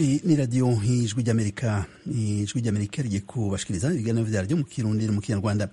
ni radiyo ijwi ry'amerika ijwi ry'amerika rigiye kubashikiriza ibiganiro vyaryo mu kirundi no mu kinyarwanda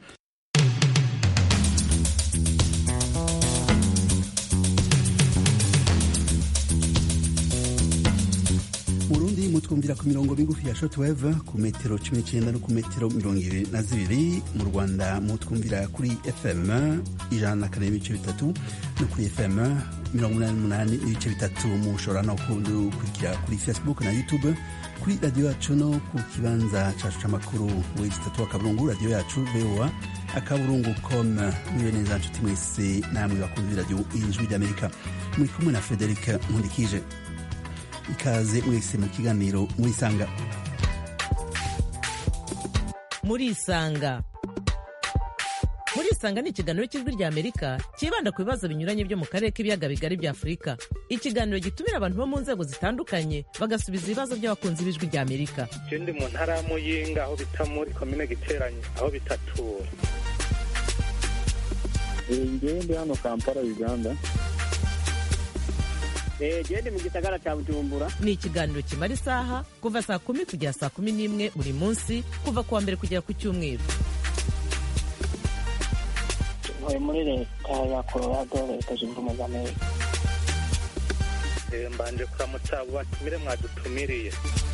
Burundi mutwumvira ku mirongo migufi ya shortwave ku metero cumi n'icenda no ku metero mirongo ibiri na zibiri mu Rwanda mutwumvira kuri FM ijana na kane n'ibice bitatu no kuri FM mirongo umunani n'umunani n'ibice bitatu mushobora no kudukurikira kuri Facebook na YouTube kuri radiyo yacu no ku kibanza cacu c'amakuru wezi tatu akaburungu radiyo yacu VOA akaburungu com mwiwe neza nshuti mwese namwe bakunzi b'iradiyo ijwi ry'Amerika muri kumwe na Frederic Nkundikije ikaze mwese mu kiganiro murisanga murisanga murisanga ni ikiganiro cy'ijwi rya amerika cyibanda ku bibazo binyuranye byo mu karere k'ibiyaga bigari bya afurika ikiganiro gitumira abantu bo mu nzego zitandukanye bagasubiza ibibazo by'abakunzi b'ijwi rya amerika ndi mu ntara ya muyinga aho bita muri komine giteranye aho bitatura ngewe ndi hano kampala uganda gende mu gisagara cya bujumbura ni ikiganiro kimara isaha kuva saa kumi kugera saa kumi n'imwe buri munsi kuva ku wa mbere kugera ku cyumweru ntuye muri leta ya colorado leta zunze ubumwe za amerika mbanje kuramutsa abo batumire mwadutumiriye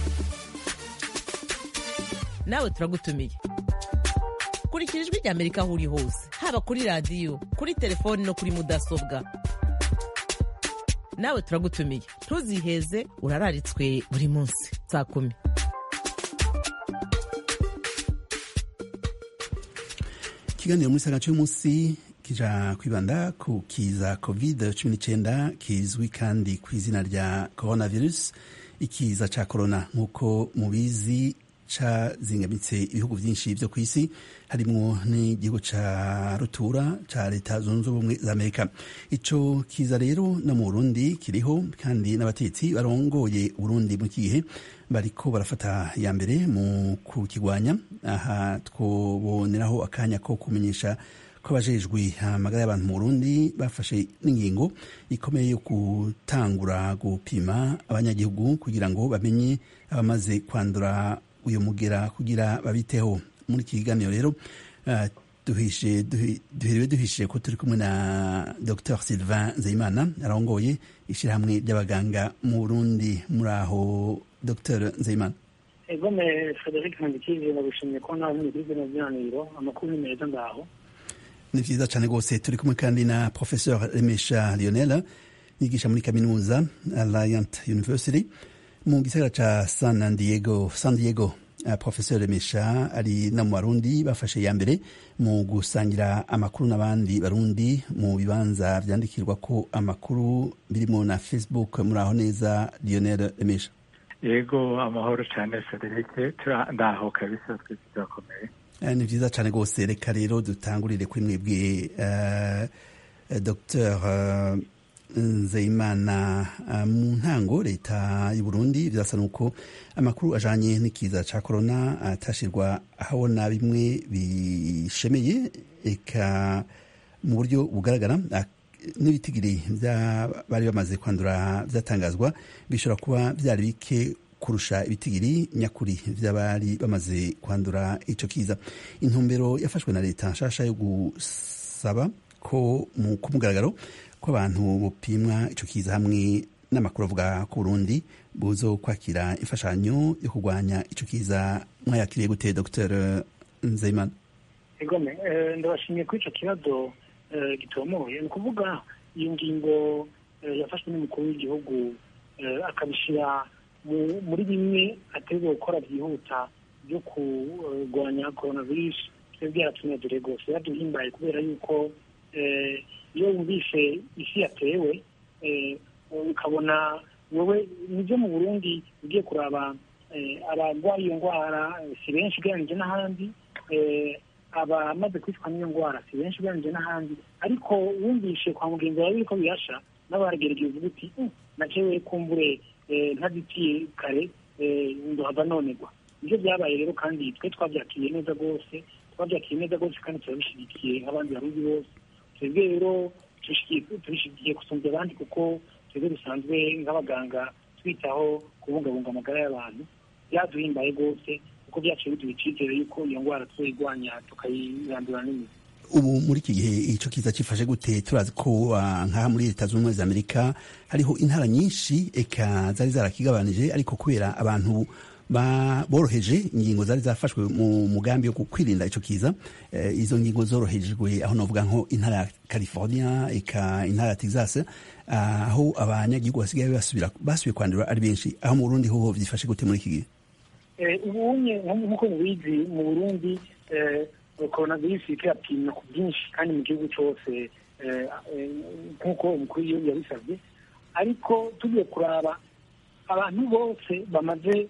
nawe turagutumiye kurikira ijwi rya amerika aho uri hose haba kuri radiyo kuri telefoni no kuri mudasobwa nawe turagutumiye ntuziheze urararitswe buri munsi saa kumi ikiganiro muri saga cy'umunsi kija kwibanda ku kiza covid cumi n'icyenda kizwi kandi ku izina rya coronavirus ikiza ca corona nk'uko mubizi cazingamitse ibihugu byinshi byo ku isi harimwo n'igihugu ca rutura ca leta zunze ubumwe za amerika ico kiza rero no mu burundi kiriho kandi n'abatetsi barongoye uburundi mu gihe bariko barafata ya mbere mu kukigwanya aha twoboneraho akanya ko kumenyesha ko abajejwe amagara y'abantu mu burundi bafashe n'ingingo ikomeye yo gutangura gupima abanyagihugu kugira ngo bamenye abamaze kwandura uyu mugera kugira babiteho muri iki kiganiro rero uh, duhiriwe duhishije ko turi kumwe na dr sylvain nzeyimana arongoye ishyirahamwe ry'abaganga mu burundi muri aho dr nzeyimana egome frederic nkandikije ndagushimye ko nawe muri kuri bino biganiro amakuru ni meza ngaho ni vyiza cane rwose turi kumwe kandi na professeur remesha lionel yigisha muri kaminuza alliant university mu gisagara ca san diego san diego uh, professeur remesha ari na mu barundi bafashe ya mbere mu gusangira amakuru n'abandi barundi mu bibanza vyandikirwa ko amakuru birimo na facebook muri aho neza lionel remesha yego amahoro cyane frederic ndaho kabisa twese turakomeye ni vyiza cane rwose reka rero dutangurire kuri mwebwe uh, dr uh, nzeyimana mu ntango leta y'u Burundi birasa nuko amakuru ajanye n'ikiza ca corona atashirwa ahabona bimwe bishemeye eka mu buryo bugaragara n'ibitigiri bari bamaze kwandura vyatangazwa bishobora kuba vyari bike kurusha ibitigiri nyakuri vy'abari bamaze kwandura ico kiza intumbero yafashwe na leta nshasha yo gusaba ko ku mugaragaro ko abantu bupimwa ico kiza hamwe n'amakuru avuga ku Burundi buzo kwakira imfashanyo yo kurwanya ico kiza mwayakiriye gute Dr Nzeyimana egome ndabashimiye kuri ico kibazo gitomoye ni ukuvuga iyo ngingo yafashwe n'umukuru w'igihugu akabishyira muri bimwe ategwa gukora byihuta byo kurwanya coronavirus twebwe yaratunezere rwose yaduhimbaye kubera yuko iyo wumvise isi yatewe ukabona wowe nibyo mu burundi ugiye kuraba abarwaye iyo ndwara si benshi ugereranyije n'ahandi abamaze kwicwa n'iyo ndwara si benshi ugereranyije n'ahandi ariko wumvishe kwa mugenzi wawe yuko bihasha n'abaragerageza uvuga uti nacewe kumbure ntazitiye kare ndohava nonegwa nibyo byabaye rero kandi twe twabyakiriye neza rwose twabyakiriye neza rwose kandi turabishyigikiye nk'abandi barundi bose twebwe rero tubishyigikiye gusumbya abandi kuko twebwe dusanzwe nk'abaganga twitaho kubungabunga amagara y'abantu byaduhimbaye rwose kuko byaciye biduha icyizere yuko iyo ndwara tuyirwanya tukayirandura n'imizi ubu muri iki gihe icyo kiza kifashe gute turazi ko nk'aha muri leta zunze ubumwe za amerika hariho intara nyinshi eka zari zarakigabanije ariko kubera abantu boroheje ingingo zari zafashwe mu mugambi wo kwirinda icyo kiza izo ngingo zorohejwe aho navuga nko intara ya california eka intara ya texas aho abanyagihugu basigaye basubira basubiye kwandura ari benshi aho mu burundi hoho byifashe gute muri iki gihe ubunye nk'uko mubizi mu burundi coronavirus irapimwa ku bwinshi kandi mu gihugu cyose nk'uko umukuru w'igihugu yabisabye ariko tugiye kuraba abantu bose bamaze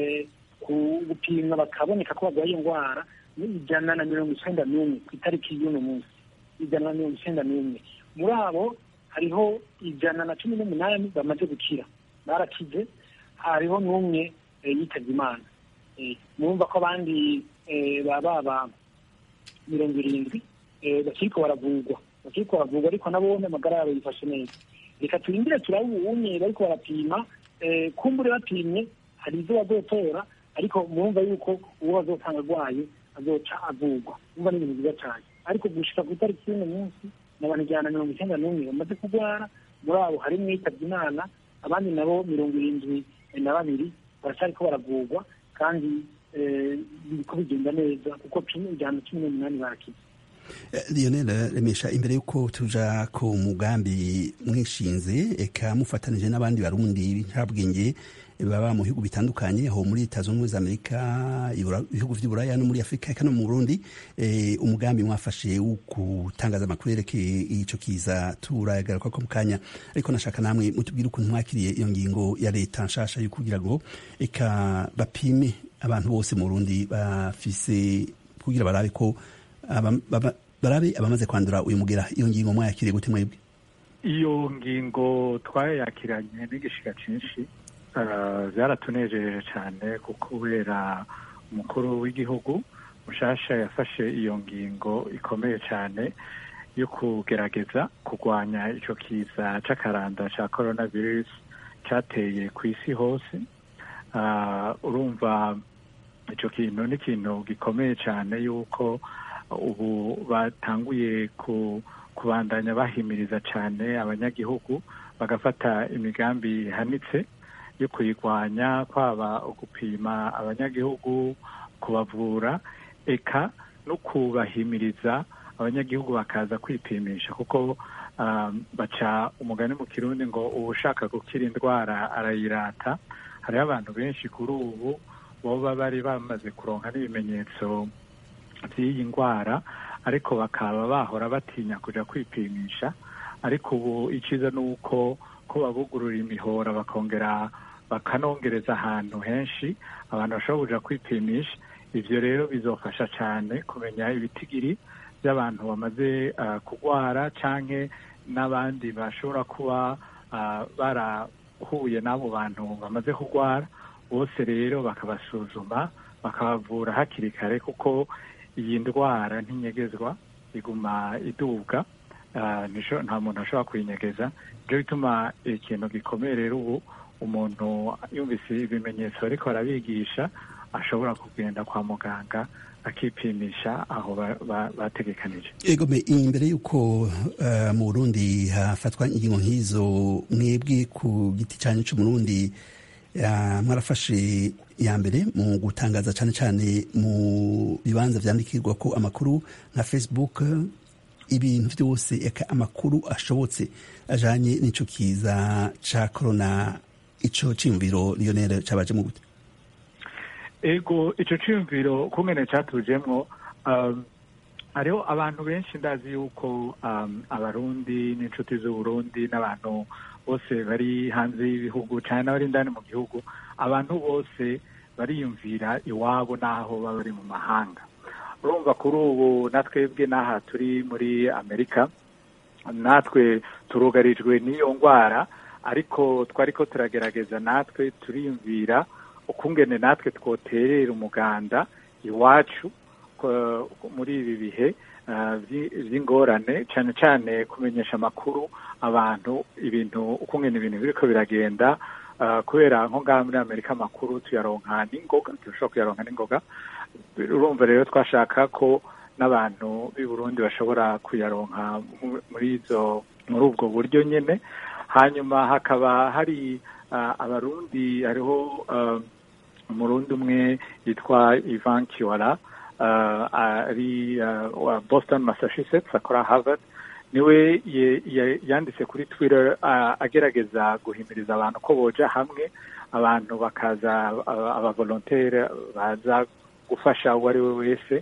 gupimwa bakaboneka ko barwaye iyo ndwara ni ijana na mirongo icyenda n'umwe ku itariki y'uno munsi ijana na mirongo icyenda n'umwe muri abo hariho ijana na cumi n'umunani bamaze gukira barakize hariho n'umwe yitabye imana murumva ko abandi baba mirongo irindwi bakiriko baravurwa bakiriko baravurwa ariko nabo amagara yabo yifashe neza reka turindire turabe ubunye bariko barapima kumbure bapimye hari ibyo bazotora ariko murumva yuko uwo bazosanga arwaye azoca avurwa umva ni ibintu byiza cyane ariko gushika ku itariki y'uno munsi ni abantu ijana na mirongo icyenda n'umwe bamaze kurwara muri abo harimwo yitabye imana abandi nabo mirongo irindwi na babiri baracyariko baravurwa kandi biriko bigenda neza kuko ijana cumi n'umunani barakize lionel remesha imbere y'uko tuja ku mugambi mwishinze eka mufatanije n'abandi barundi ntabwenge baba mu bihugu bitandukanye aho muri leta zunze ubumwe za amerika ibihugu vy'iburaya no muri afurika eka no mu burundi umugambi mwafashe wo gutangaza amakuru yerekeye ico kiza turagaruka ko mu kanya ariko nashaka namwe mutubwire ukuntu mwakiriye iyo ngingo ya leta nshasha yo kugira ngo eka bapime abantu bose mu burundi bafise kugira barabe ko barabe abamaze kwandura uyu mugera iyo ngingo mwayakiriye gute mwebwe iyo ngingo twayakiranye n'igishika cyinshi byaratunejeje cyane kuko kubera umukuru w'igihugu mushasha yafashe iyo ngingo ikomeye cyane yo kugerageza kurwanya icyo kiza cy'akaranda cya coronavirus cyateye ku isi hose urumva icyo kintu ni ikintu gikomeye cyane yuko ubu batanguye kubandanya bahimiriza cyane abanyagihugu bagafata imigambi ihanitse yo kuyirwanya kwaba gupima abanyagihugu kubavura eka no kubahimiriza abanyagihugu bakaza kwipimisha kuko baca umugani mu kirundi ngo uba ushaka gukira indwara arayirata hariho abantu benshi kuri ubu boba bari bamaze kuronka n'ibimenyetso by'iyi ndwara ariko bakaba bahora batinya kujya kwipimisha ariko ubu icyiza ni uko ko babugurura imihora bakongera bakanongereza ahantu henshi abantu bashobora kuja kwipimisha ivyo rero bizofasha cyane kumenya ibitigiri by'abantu bamaze uh, kurwara canke n'abandi bashobora kuba uh, barahuye n'abo bantu bamaze kurwara bose rero bakabasuzuma bakabavura hakiri kare kuko iyi ndwara ntinyegezwa iguma idubwa nta muntu ashobora kuyinyegeza nibyo bituma ikintu gikomeye rero ubu umuntu yumvise ibimenyetso ariko arabigisha ashobora kugenda kwa muganga akipimisha aho bategekanije egome imbere y'uko mu burundi hafatwa ingingo nk'izo mwebwe ku giti cyanyu cy'umurundi mwarafashe ya mbere mu gutangaza cyane cyane mu bibanza byandikirwa ko amakuru nka facebook ibintu byose eka amakuru ashobotse ajanye n'ico kiza ca corona ico ciyumviro lionel cabajemo gute ego ico ciyumviro kumene catujemwo um, hariho abantu benshi ndazi yuko um, abarundi n'inshuti z'uburundi n'abantu bose bari hanze y'ibihugu cyane n'abari indani mu gihugu abantu bose bariyumvira iwabo n'aho baba bari mu mahanga urumva kuri ubu natwebwe n'aha turi muri amerika natwe turugarijwe n'iyo ndwara ariko twari ko turagerageza natwe turiyumvira ukungene natwe twoterera umuganda iwacu muri ibi bihe by'ingorane cyane cyane kumenyesha amakuru abantu ibintu ukungene ibintu biriko biragenda kubera nko ngaha muri amerika amakuru tuyaronka n'ingoga turashobora kuyaronka n'ingoga urumva rero twashaka ko n'abantu b'i burundi bashobora kuyaronka muri izo muri ubwo buryo nyine hanyuma hakaba hari abarundi hariho umurundi umwe yitwa ivan kiwara ari wa boston massachusetts akora harvard niwe yanditse kuri twitter agerageza guhimiriza abantu ko boja hamwe abantu bakaza abavolontere baza gufasha uwo ari we wese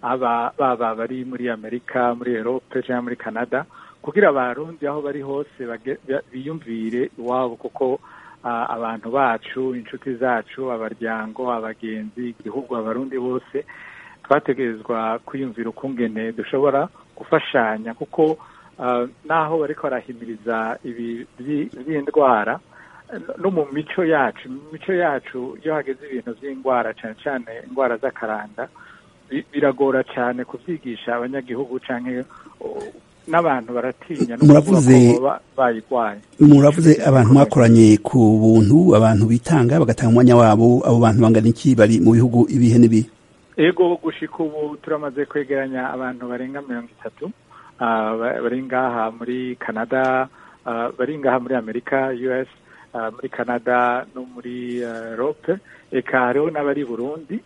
baba bari muri amerika muri erope cyangwa muri canada kugira abarundi aho bari hose biyumvire iwabo kuko abantu bacu inshuti zacu abaryango abagenzi igihugu abarundi bose twategerezwa kwiyumvira ukungene dushobora gufashanya kuko naho bariko barahimiriza ibi by'indwara no mu mico yacu mu mico yacu iyo hageze ibintu by'indwara cyane cyane indwara z'akaranda biragora cyane kubyigisha abanyagihugu cyangwa n'abantu baratinya muravuze bayirwaye muravuze abantu mwakoranye ku buntu abantu bitanga bagatanga umwanya wabo abo bantu bangana iki bari mu bihugu ibihe n'ibihe ego gushika ubu turamaze kwegeranya abantu barenga mirongo itatu bari ngaha muri canada bari ngaha muri amerika us muri canada no muri europe eka hariho n'abari burundi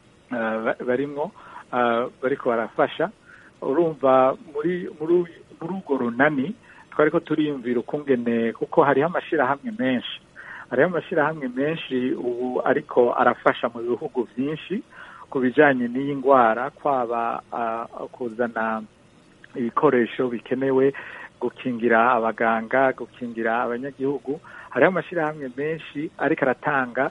barimwo bariko barafasha urumva muri muri urwo runani twari ko turiyumvira ukungene kuko hariho amashirahamwe menshi hariho amashirahamwe menshi ubu ariko arafasha mu bihugu byinshi ku bijanye n'iyi ndwara kwaba kuzana ibikoresho bikenewe gukingira abaganga gukingira abanyagihugu hariho amashirahamwe menshi ariko aratanga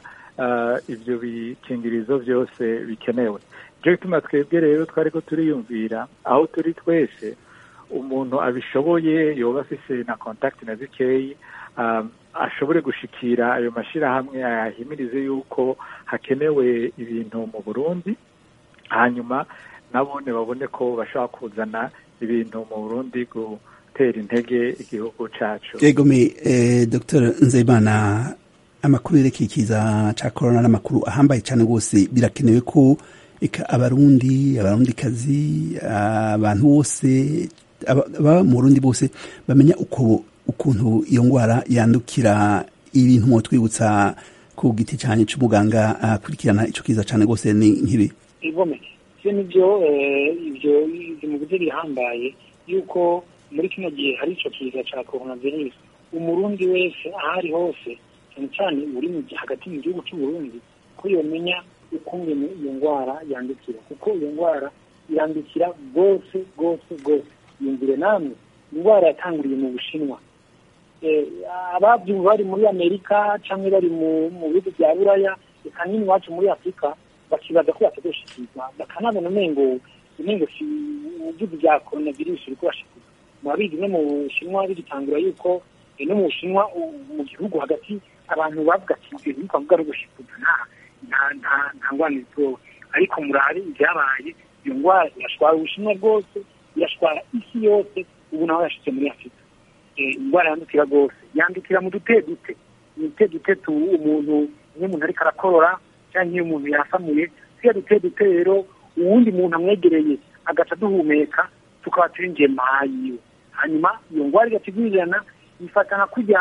ibyo bikingirizo byose bikenewe nicyo gituma twebwe rero twari ko turiyumvira aho turi twese umuntu abishoboye yoba afise na contact na zikeyi ashobore gushikira ayo mashirahamwe ayahimirize yuko hakenewe ibintu mu burundi hanyuma nabone babone ko bashobora kuzana ibintu mu burundi gutera intege igihugu cacu yegome dr nzeyimana amakuru yerekeye ikiza ca corona n'amakuru ahambaye cane rwose birakenewe ko eka abarundi abarundikazi abantu bose baba mu burundi bose bamenya uko ukuntu iyo ndwara yandukira ibintu mu twibutsa ku giti cyane cy'umuganga akurikirana icyo kiza cyane rwose ni nk'ibi igome ibyo nibyo ibyo mu buryo bihambaye yuko muri kino gihe hari icyo kiza cya coronavirus umurundi wese aho ari hose cyane cyane uri hagati mu gihugu cy'uburundi ko yomenya ukungene iyo ndwara yandukira kuko iyo ndwara yandukira rwose rwose rwose yumvire namwe indwara yatanguriye mu bushinwa ababyumva bari muri amerika cyangwa bari mu bihugu bya buraya reka nini iwacu muri afurika bakibaza ko batadoshikirwa bakanabona umengo umengo si ubuvuzi bya coronavirus uri kubashikirwa murabizi no mu bushinwa bigitangura yuko no mu bushinwa mu gihugu hagati abantu bavuga ati ibyo bintu twavuga ari ugushikuza nta nta nta ngwani zitowe ariko murabe ibyabaye iyo ndwara irashwara ubushinwa bwose irashwara isi yose ubu naho yashitse muri afurika indwara yandukira rwose yandukira mu dute dute ni dute dute tu umuntu iyo umuntu ariko arakorora cyangwa iyo umuntu yasamuye siya dute dute rero uwundi muntu amwegereye agaca duhumeka tukaba turinjiye maha yiwe hanyuma iyo ndwara igatigurirana ifata nka kujya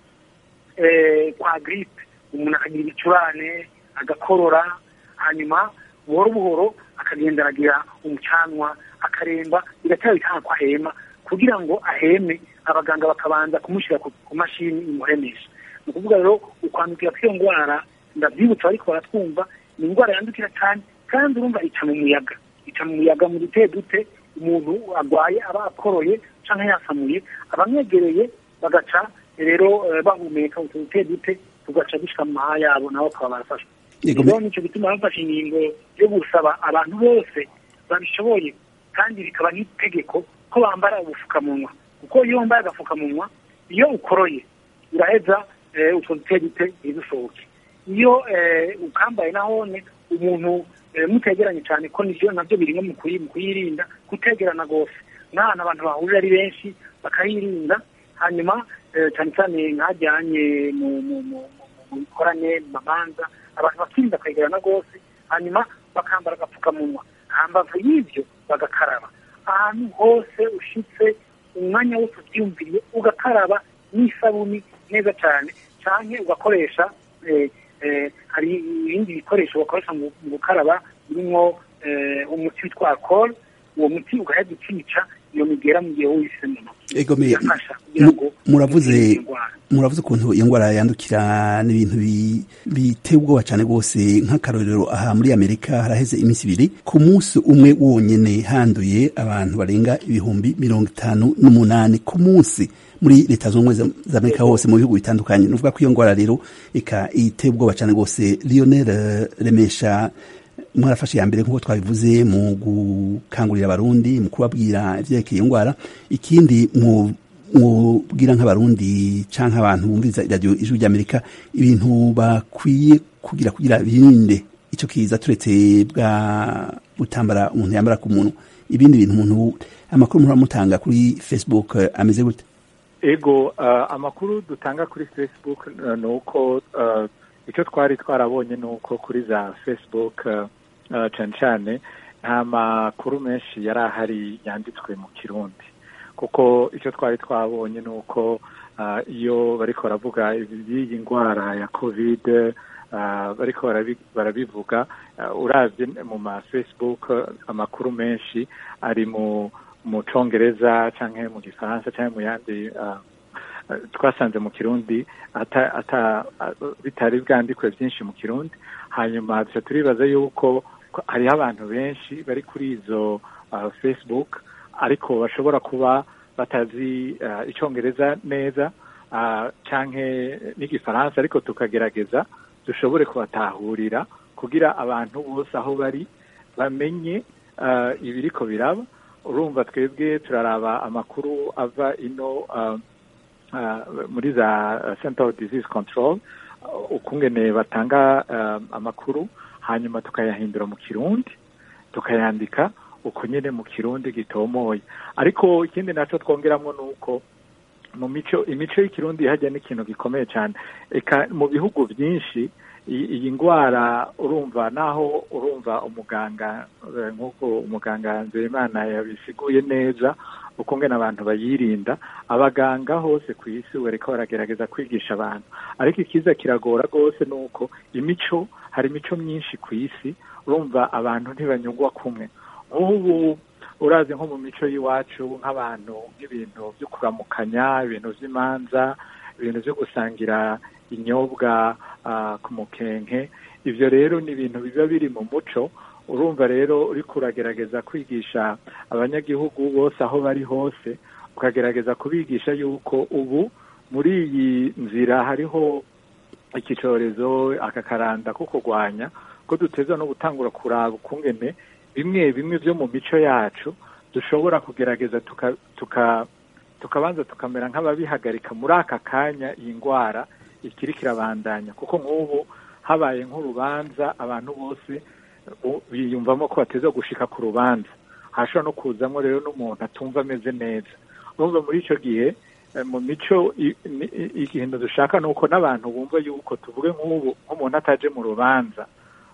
kwa giripe umuntu akagira ibicurane agakorora hanyuma buhoro buhoro akagenda aragira umucanwa akaremba bigatera bikanga ko ahema kugira ngo aheme abaganga bakabanza kumushyira ku mashini imuhemesha ni ukuvuga rero ukwandukira kw'iyo ndwara ndabyibutsa ariko baratwumva ni indwara yandukira cyane kandi urumva ica mu muyaga ica mu muyaga mu dute dute umuntu arwaye aba akoroye cyangwa yasamuye abamwegereye bagaca rero bahumeka utu dute dute tugaca dushika mu maha yabo nabo bakaba barafashwa rero nicyo gituma bafashe ingingo yo gusaba abantu bose babishoboye kandi bikaba n'itegeko ko bambara ubupfukamunwa kuko iyo wambaye agapfukamunwa iyo ukoroye uraheza utwo dute dute ntidusohoke iyo ukambaye nahone umuntu mutegeranye cyane ko nibyo nabyo biri mu kuyirinda kutegerana rwose n'ahantu abantu bahurira ari benshi bakayirinda hanyuma cyane cyane nkajyanye mu mu bikorane mu mamanza abantu bakirinda kwegerana rwose hanyuma bakambara agapfukamunwa hambavu y'ibyo bagakaraba ahantu hose ushitse umwanya wose ubyiyumviriye ugakaraba n'isabuni neza cyane cyane ugakoresha hari ibindi bikoresho bakoresha mu gukaraba birimo umuti witwa alcohol uwo muti ugahita ukica iyo migera mu gihe wise mu ntoki muravuze muravuze ukuntu iyo ndwara yandukira n'ibintu biteye ubwoba cyane rwose nk'akarorero aha muri amerika haraheze iminsi ibiri ku munsi umwe wonyine handuye abantu barenga ibihumbi mirongo itanu n'umunani ku munsi muri leta zunze ubumwe za amerika hose mu bihugu bitandukanye ni ukuvuga ko iyo ndwara rero ika iteye ubwoba cyane rwose lionel remesha mwarafashe ya mbere nk'uko twabivuze mu gukangurira abarundi mu kubabwira ibyerekeye iyo ndwara ikindi mwubwira nk'abarundi cyangwa abantu bumviriza iradiyo ijwi ry'amerika ibintu bakwiye kugira kugira birinde icyo kiza turetse bwa butambara umuntu yambara ku muntu ibindi bintu umuntu amakuru muramutanga kuri facebook ameze gute ego amakuru dutanga kuri facebook ni uko icyo twari twarabonye ni uko kuri za facebook cyane cyane nta makuru menshi yari ahari yanditswe mu kirundi kuko icyo twari twabonye ni uko iyo bariko baravuga iby'iyi ndwara ya kovide bariko barabivuga urabye mu ma facebook amakuru menshi ari mu mu congereza cyangwa mu gifaransa cyangwa mu yandi twasanze mu kirundi bitari bwandikwe byinshi mu kirundi hanyuma dusa turibaza yuko hariho abantu benshi bari kuri izo facebook ariko bashobora kuba batazi icyongereza neza cyangwa n'igifaransa ariko tukagerageza dushobore kubatahurira kugira abantu bose aho bari bamenye ibiriko biraba urumva twebwe turaraba amakuru ava ino muri za center of disease control ukungene batanga amakuru hanyuma tukayahindura mu kirundi tukayandika uko nyine mu kirundi gitomoye ariko ikindi nacyo twongeramo ni uko mu mico imico y'ikirundi hajya n'ikintu gikomeye cyane eka mu bihugu byinshi iyi ndwara urumva naho urumva umuganga nk'uko umuganga nzeyimana yabisiguye neza ukungena abantu bayirinda abaganga hose ku isi bariko baragerageza kwigisha abantu ariko ikiza kiragora rwose ni uko imico hari imico myinshi ku isi urumva abantu ntibanyugwa kumwe nk'ubu urazi nko mu mico y'iwacu nk'abantu nk'ibintu byo kuramukanya ibintu by'imanza ibintu byo gusangira inyobwa ku mukenke ibyo rero ni ibintu biba biri mu muco urumva rero uri kuragerageza kwigisha abanyagihugu bose aho bari hose ukagerageza kubigisha yuko ubu muri iyi nzira hariho iki cyorezo aka karanda ko kurwanya ko duteza no gutangura kuraba ukungene bimwe bimwe byo mu mico yacu dushobora kugerageza tukabanza tukamera nk'ababihagarika muri aka kanya iyi ndwara ikiri kirabandanya kuko nk'ubu habaye nk'urubanza abantu bose biyumvamo ko bateza gushika ku rubanza hashobora no kuzamo rero n'umuntu atumva ameze neza urumva muri icyo gihe mu mico ikintu dushaka ni uko n'abantu bumva yuko tuvuge nk'ubu nk'umuntu ataje mu rubanza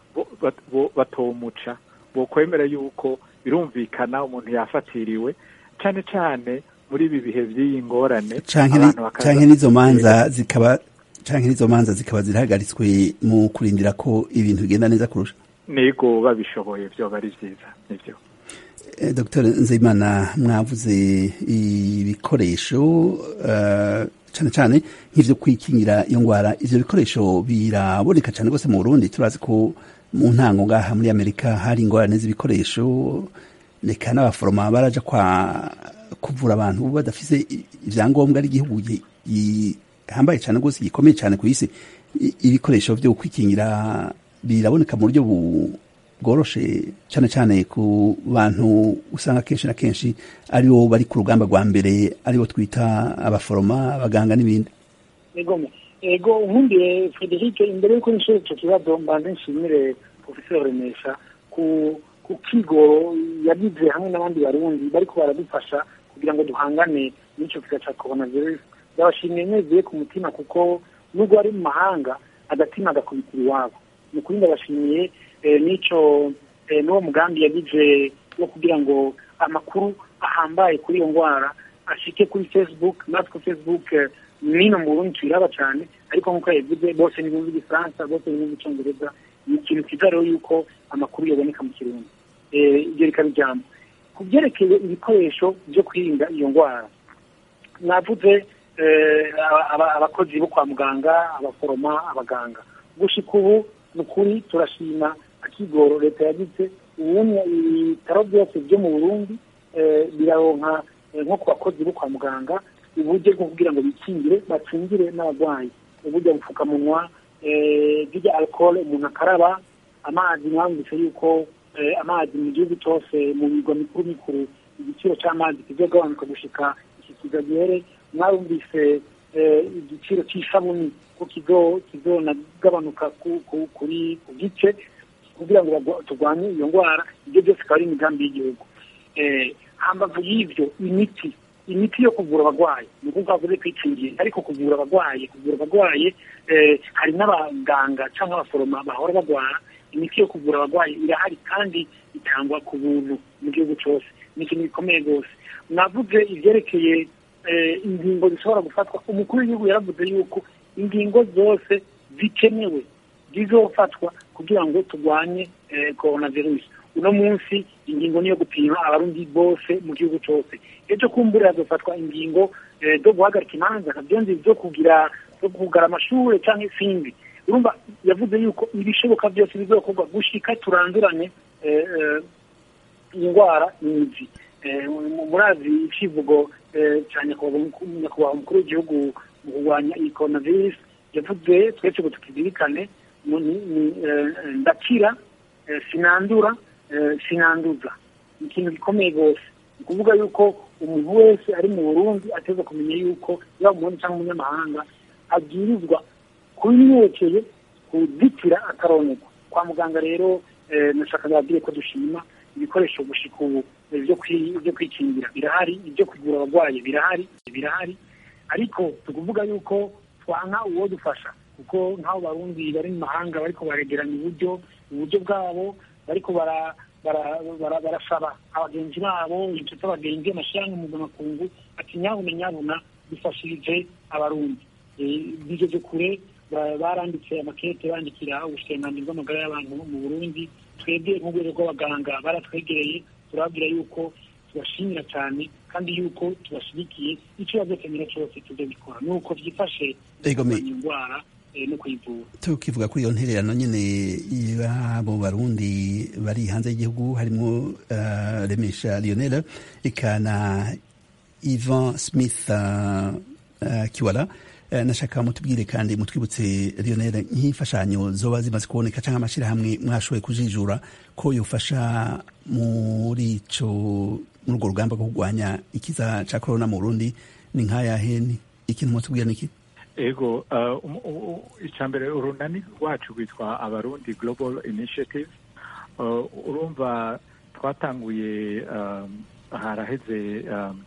batomuca bokwemera yuko birumvikana umuntu yafatiriwe cyane cyane muri ibi bihe by'iyi ngorane canke n'izo manza zikaba canke n'izo manza zikaba zirahagaritswe mu kurindira ko ibintu bigenda neza kurusha nego babishoboye byoba ari byiza nibyo dr nzeyimana mwavuze ibikoresho cyane cyane nk'ibyo kwikingira iyo ndwara ibyo bikoresho biraboneka cyane rwose mu burundi turazi ko mu ntango ngaha muri amerika hari ingorane z'ibikoresho reka n'abaforoma baraja kwa kuvura abantu badafise ibyangombwa ari igihugu gihambaye cyane rwose gikomeye cyane ku isi ibikoresho byo kwikingira biraboneka mu buryo bworoshe cyane cyane ku bantu usanga kenshi na kenshi aribo bari ku rugamba rwa mbere aribo twita abaforoma abaganga n'ibindi ego nkumbiye frederic imbere y'uko nishyura icyo kibazo mbanze nshimire profesor remesha ku ku kigoro yagize hamwe n'abandi barundi bariko baradufasha kugira ngo duhangane n'icyo kiza cya coronavirus ndabashimiye mwezuye ku mutima kuko nubwo ari mu mahanga agatima agakubitira iwabo ni ukuri ndabashimiye n'icyo n'uwo mugambi yagize wo kugira ngo amakuru ahambaye kuri iyo ndwara ashike kuri facebook natwe facebook nino mu burundi tuyiraba cyane ariko nk'uko yabivuze bose ntibumva igifaransa bose ntibumva icyongereza ni ikintu cyiza rero yuko amakuru yaboneka mu kirundi ibyo rikaba ijambo ku byerekeye ibikoresho byo kwirinda iyo ndwara navuze abakozi bo kwa muganga abaforoma abaganga gushika ubu ni ukuri turashima akigoro leta yagize ubundi ibitaro byose byo mu burundi biraronka nko ku bakozi bo kwa muganga uburyo bwo kugira ngo bikingire bakingire n'abarwayi uburyo bupfukamunwa bw'irya alcohol umuntu akaraba amazi mwambutse yuko amazi mu gihugu cyose mu migwa mikuru mikuru igiciro cy'amazi kizogabanuka gushika iki kigagihere mwumvise igiciro cy'isabuni ko kizonagabanuka kuri ku gice kugira ngo turwanye iyo ndwara ibyo byose akaba ari imigambi y'igihugu hambavu y'ibyo imiti imiti yo kuvura abarwayi ni ukuvuga bavuze kwikingira ariko kuvura abarwayi kuvura abarwayi hari n'abaganga cyangwa abaforoma bahora barwara imiti yo kuvura abarwayi irahari kandi itangwa ku buntu mu gihugu cyose ni ikintu gikomeye rwose navuze ibyerekeye ingingo zishobora gufatwa umukuru w'igihugu yaravuze yuko ingingo zose zikenewe zizofatwa kugira ngo turwanye korona virusi uno munsi ingingo niyo gupima abarundi bose mu gihugu cyose ejo kumbura hazofatwa ingingo zo guhagarika imanza kabyonzi zo kugira zo kugara amashuri cyangwa izindi urumva yavuze yuko ibishoboka byose bizokorwa gushika turanduranye indwara n'imizi murazi icivugo cya nyakubahwa umukuru w'igihugu mu kurwanya iyi korona virusi yavuze twese ngo tukizirikane ndakira sinandura sinanduza ni ikintu gikomeye rwose ni ukuvuga yuko umuntu wese ari mu burundi ateza kumenya yuko yaba umurundi cyangwa umunyamahanga abwirizwa kubimwerekeye kuzitira akaronegwa kwa muganga rero nashaka babwire ko dushima ibikoresho gushika ubu byo kwikingira birahari ibyo kuvura abarwayi birahari birahari ariko tukuvuga yuko twanka uwo dufasha kuko nk'abo barundi bari mu mahanga bariko baregeranya uburyo uburyo bwabo bariko barasaba abagenzi babo inshuti abagenzi amashyirahamwe mpuzamakungu ati nyabuna nyabuna bifashirije abarundi bigeje kure baranditse amakete bandikira ubushikiranganji bw'amagara y'abantu mu burundi twebwe nk'urwego rw'abaganga baratwegereye turababwira yuko tubashimira cyane kandi yuko tubashyigikiye icyo bazokenera cyose tuzobikora ni uko byifashe indwara no kuyivura tukivuga kuri iyo ntererano nyine y'abo barundi bari hanze y'igihugu harimo remesha lionel ikana ivan smith kiwara nashaka mutubwire kandi mutwibutse lionel nk'imfashanyo zoba zimaze kuboneka cyangwa amashyirahamwe mwashoboye kujijura ko yofasha muri ico muri urwo rugamba rwo kurwanya ikiza cya korona mu burundi ni nk'ayahe ikintu mutubwira ni iki ego icya mbere urunani rwacu rwitwa abarundi global initiative urumva twatanguye haraheze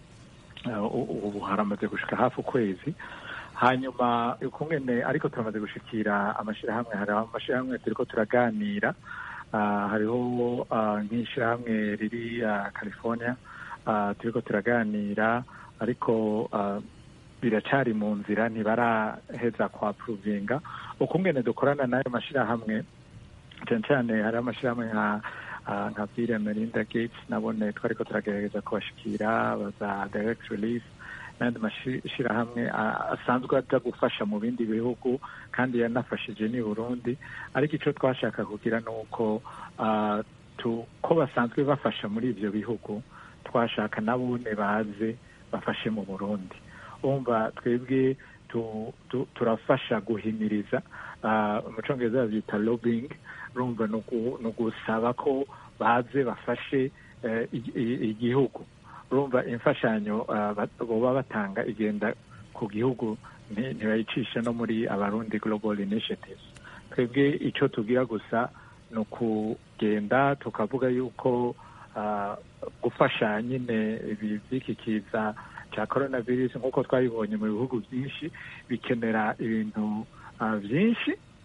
ubu haramaze gushika hafi ukwezi hanyuma ukungene ariko turamaze gushikira amashyirahamwe hari amashyirahamwe turiko turaganira hariho nk'ishyirahamwe riri california turiko turaganira ariko biracari mu nzira ntibaraheza kwa puruvinga ukungene dukorana n'ayo mashyirahamwe cyane cyane hari amashyirahamwe nka nka Bill Melinda Gates nabone twariko turagerageza kubashikira baza direct release n'andi mashyirahamwe asanzwe aza gufasha mu bindi bihugu kandi yanafashije ni Burundi ariko icyo twashaka kugira ni uko ko basanzwe bafasha muri ibyo bihugu twashaka nabone baze bafashe mu Burundi umva twebwe turafasha guhimiriza mu cyongereza babyita lobbying urumva ni ugusaba ko baze bafashe igihugu urumva imfashanyo baba batanga igenda ku gihugu ntibayicisha no muri abarundi global initiatives twebwe icyo tubwira gusa ni ukugenda tukavuga yuko gufasha nyine ibi by'iki kiza cya korona virusi nk'uko twabibonye mu bihugu byinshi bikenera ibintu byinshi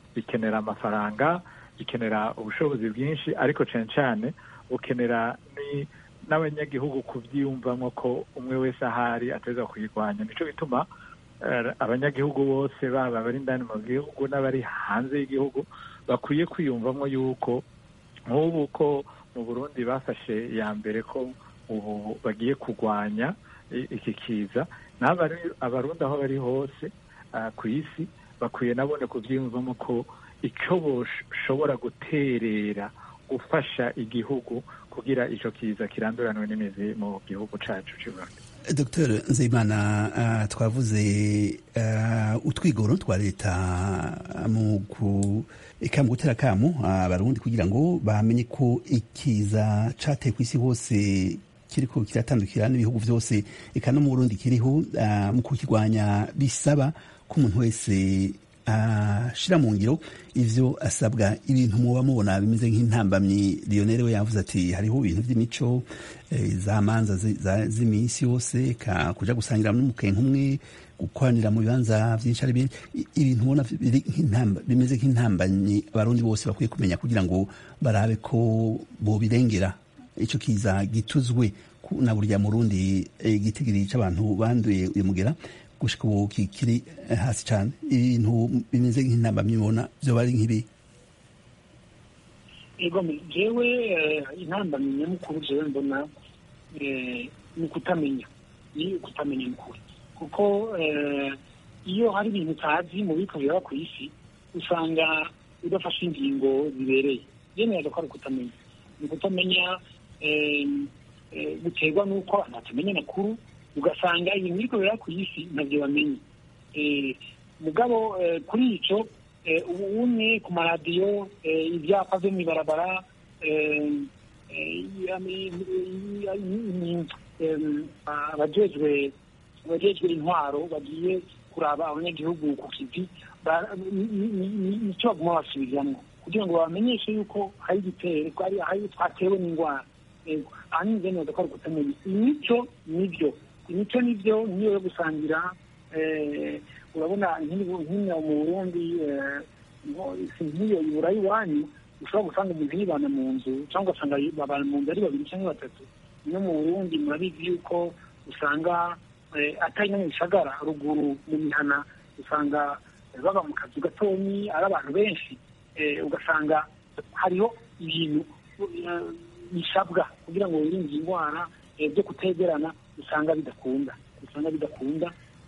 bikenera amafaranga bikenera ubushobozi bwinshi ariko cyane cyane bukenera n'abanyagihugu kubyiyumvamo ko umwe wese ahari ateza kuyirwanya nicyo bituma abanyagihugu bose baba abari indani mu gihugu n'abari hanze y'igihugu bakwiye kwiyumvamo yuko nk'ubu ko mu burundi bafashe iya mbere ko ubu bagiye kurwanya iki kiza abarundi aho bari hose ku isi bakwiye nabone kubyiyumvamo ko icyo bashobora guterera gufasha igihugu kugira icyo kiza kiranduranwe n'imizi mu gihugu cyacu cy'u Rwanda dr nzeyimana twavuze utwigoro twa leta mu gutera akamu abarundi kugira ngo bamenye ko ikiza cyateye ku isi hose kiriko kiratandukira n'ibihugu byose eka no mu burundi kiriho mu kukirwanya bisaba ko umuntu wese ashira mu ngiro ivyo asabwa ibintu muba mubona bimeze nk'intambamyi Lionel we yavuze ati hariho ibintu by'imico za manza z'iminsi yose ka kuja gusangira n'umukenke umwe gukoranira mu bibanza vyinshi ari ibintu ubona bimeze nk'intambanyi abarundi bose bakwiye kumenya kugira ngo barabe ko bobirengera ico kiza gituzwe na burya murundi igitigiri c'abantu banduye uyu mugera gushika ubu kikiri hasi cyane ibintu bimeze nk'intambamyi mubona vyoba ari nk'ibi ego jewe intambamyi nyamukuru jewe mbona ni ukutamenya ni ukutamenya mukuru kuko iyo hari ibintu utazi mu biko biraba ku isi usanga udafashe ingingo zibereye yemeraga ko ari ukutamenya ni ukutamenya guterwa n'uko abantu batamenya amakuru ugasanga ibintu biriko biraba ku isi ntabyo bamenye mugabo kuri ico ubu umwe ku maradiyo ibyapa vyo mw'ibarabara abajejwe abajejwe intwaro bagiye kuraba abanyagihugu ku kivi nicyo baguma basubiramwo kugira ngo babamenyeshe yuko hari igitero hari twatewe n'indwara ahanini nze neza ko ari ukutamenya imico nibyo imico nibyo nk'iyo yo gusangira urabona nk'ino mu burundi nk'iyo ibura iwanyu ushobora gusanga umuntu yibana mu nzu cyangwa ugasanga babana mu nzu ari babiri cyangwa batatu no mu burundi murabizi yuko usanga atari no mu bisagara ruguru mu mihana usanga baba mu kazu gatonyi ari abantu benshi ugasanga hariho ibintu bisabwa kugira ngo wirinde indwara byo kutegerana usanga bidakunda usanga bidakunda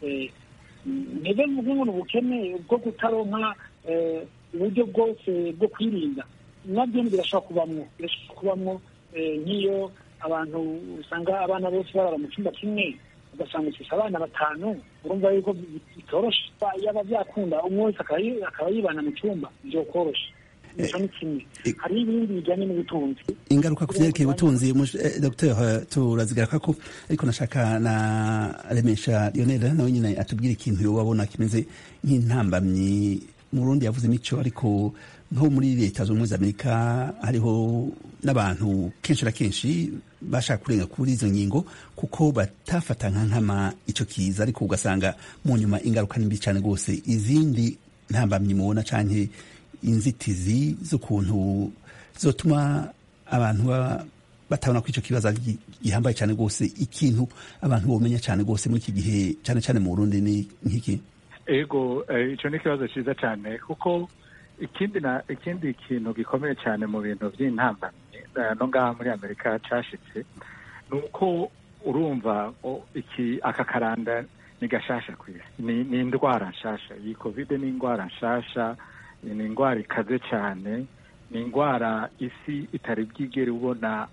ntebe mvuge ngo ni ubukene bwo kutaronka uburyo bwose bwo kwirinda nabyo birashobora kubamwo birashobora kubamwo nk'iyo abantu usanga abana bose barara mu cyumba kimwe ugasanga ufise abana batanu urumva yuko bitoroshe yaba byakunda umwe wese akaba yibana mu cyumba byokoroshe nicyo ni kimwe hari ibindi bijyanye n'ubutunzi ingaruka ku vyerekeye ubutunzi dr turazigaruka ko ariko nashaka na remesha lionel nawe nyine atubwira ikintu yobabona kimeze nk'intambamyi mu rundi yavuze imico ariko nko muri leta z'ubumwe za amerika hariho n'abantu kenshi na kenshi bashaka kurenga kuri izo ngingo kuko batafata nka nkama ico kiza ariko ugasanga mu nyuma ingaruka ni mbi cyane rwose izindi ntambamyi mubona canke inzitizi z'ukuntu zotuma abantu batabona ko icyo kibazo gihambaye cyane rwose ikintu abantu bomenya cyane rwose muri iki gihe cyane cyane mu burundi ni nk'iki ego icyo ni ikibazo cyiza cyane kuko ikindi na ikindi kintu gikomeye cyane mu bintu by'intambamyi no ngaha muri amerika cyashitse ni uko urumva iki aka karanda ni gashasha ku isi ni indwara nshasha iyi kovide ni indwara nshasha ni indwara ikaze cyane ni indwara isi itari bwigere ubona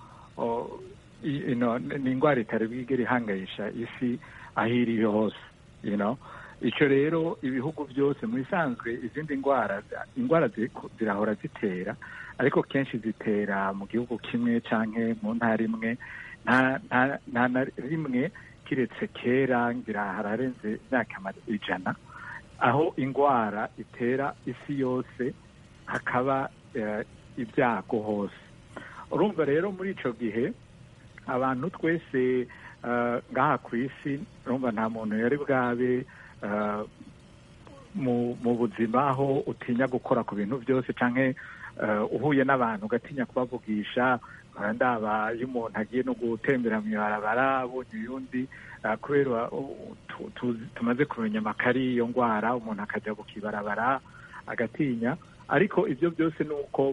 ni indwara itari bwigere ihangayisha isi aho iri hose icyo rero ibihugu byose mu bisanzwe izindi ndwara indwara zirahora zitera ariko kenshi zitera mu gihugu kimwe cyangwa mu ntara imwe nta na rimwe kiretse kera ngira hararenze imyaka ijana aho indwara itera isi yose hakaba ibyago hose urumva rero muri icyo gihe abantu twese ngaha ku isi urumva nta muntu yari bwabe mu mu buzima aho utinya gukora ku bintu byose canke eh, uhuye n'abantu ugatinya kubavugisha nkora ndaba iyo umuntu agiye no gutembera mu ibarabara abonye uyundi eh, kubera uh, tu- tu- tumaze kumenya amakari y'iyo ndwara umuntu akajya kukibarabara agatinya ariko ibyo byose ni uko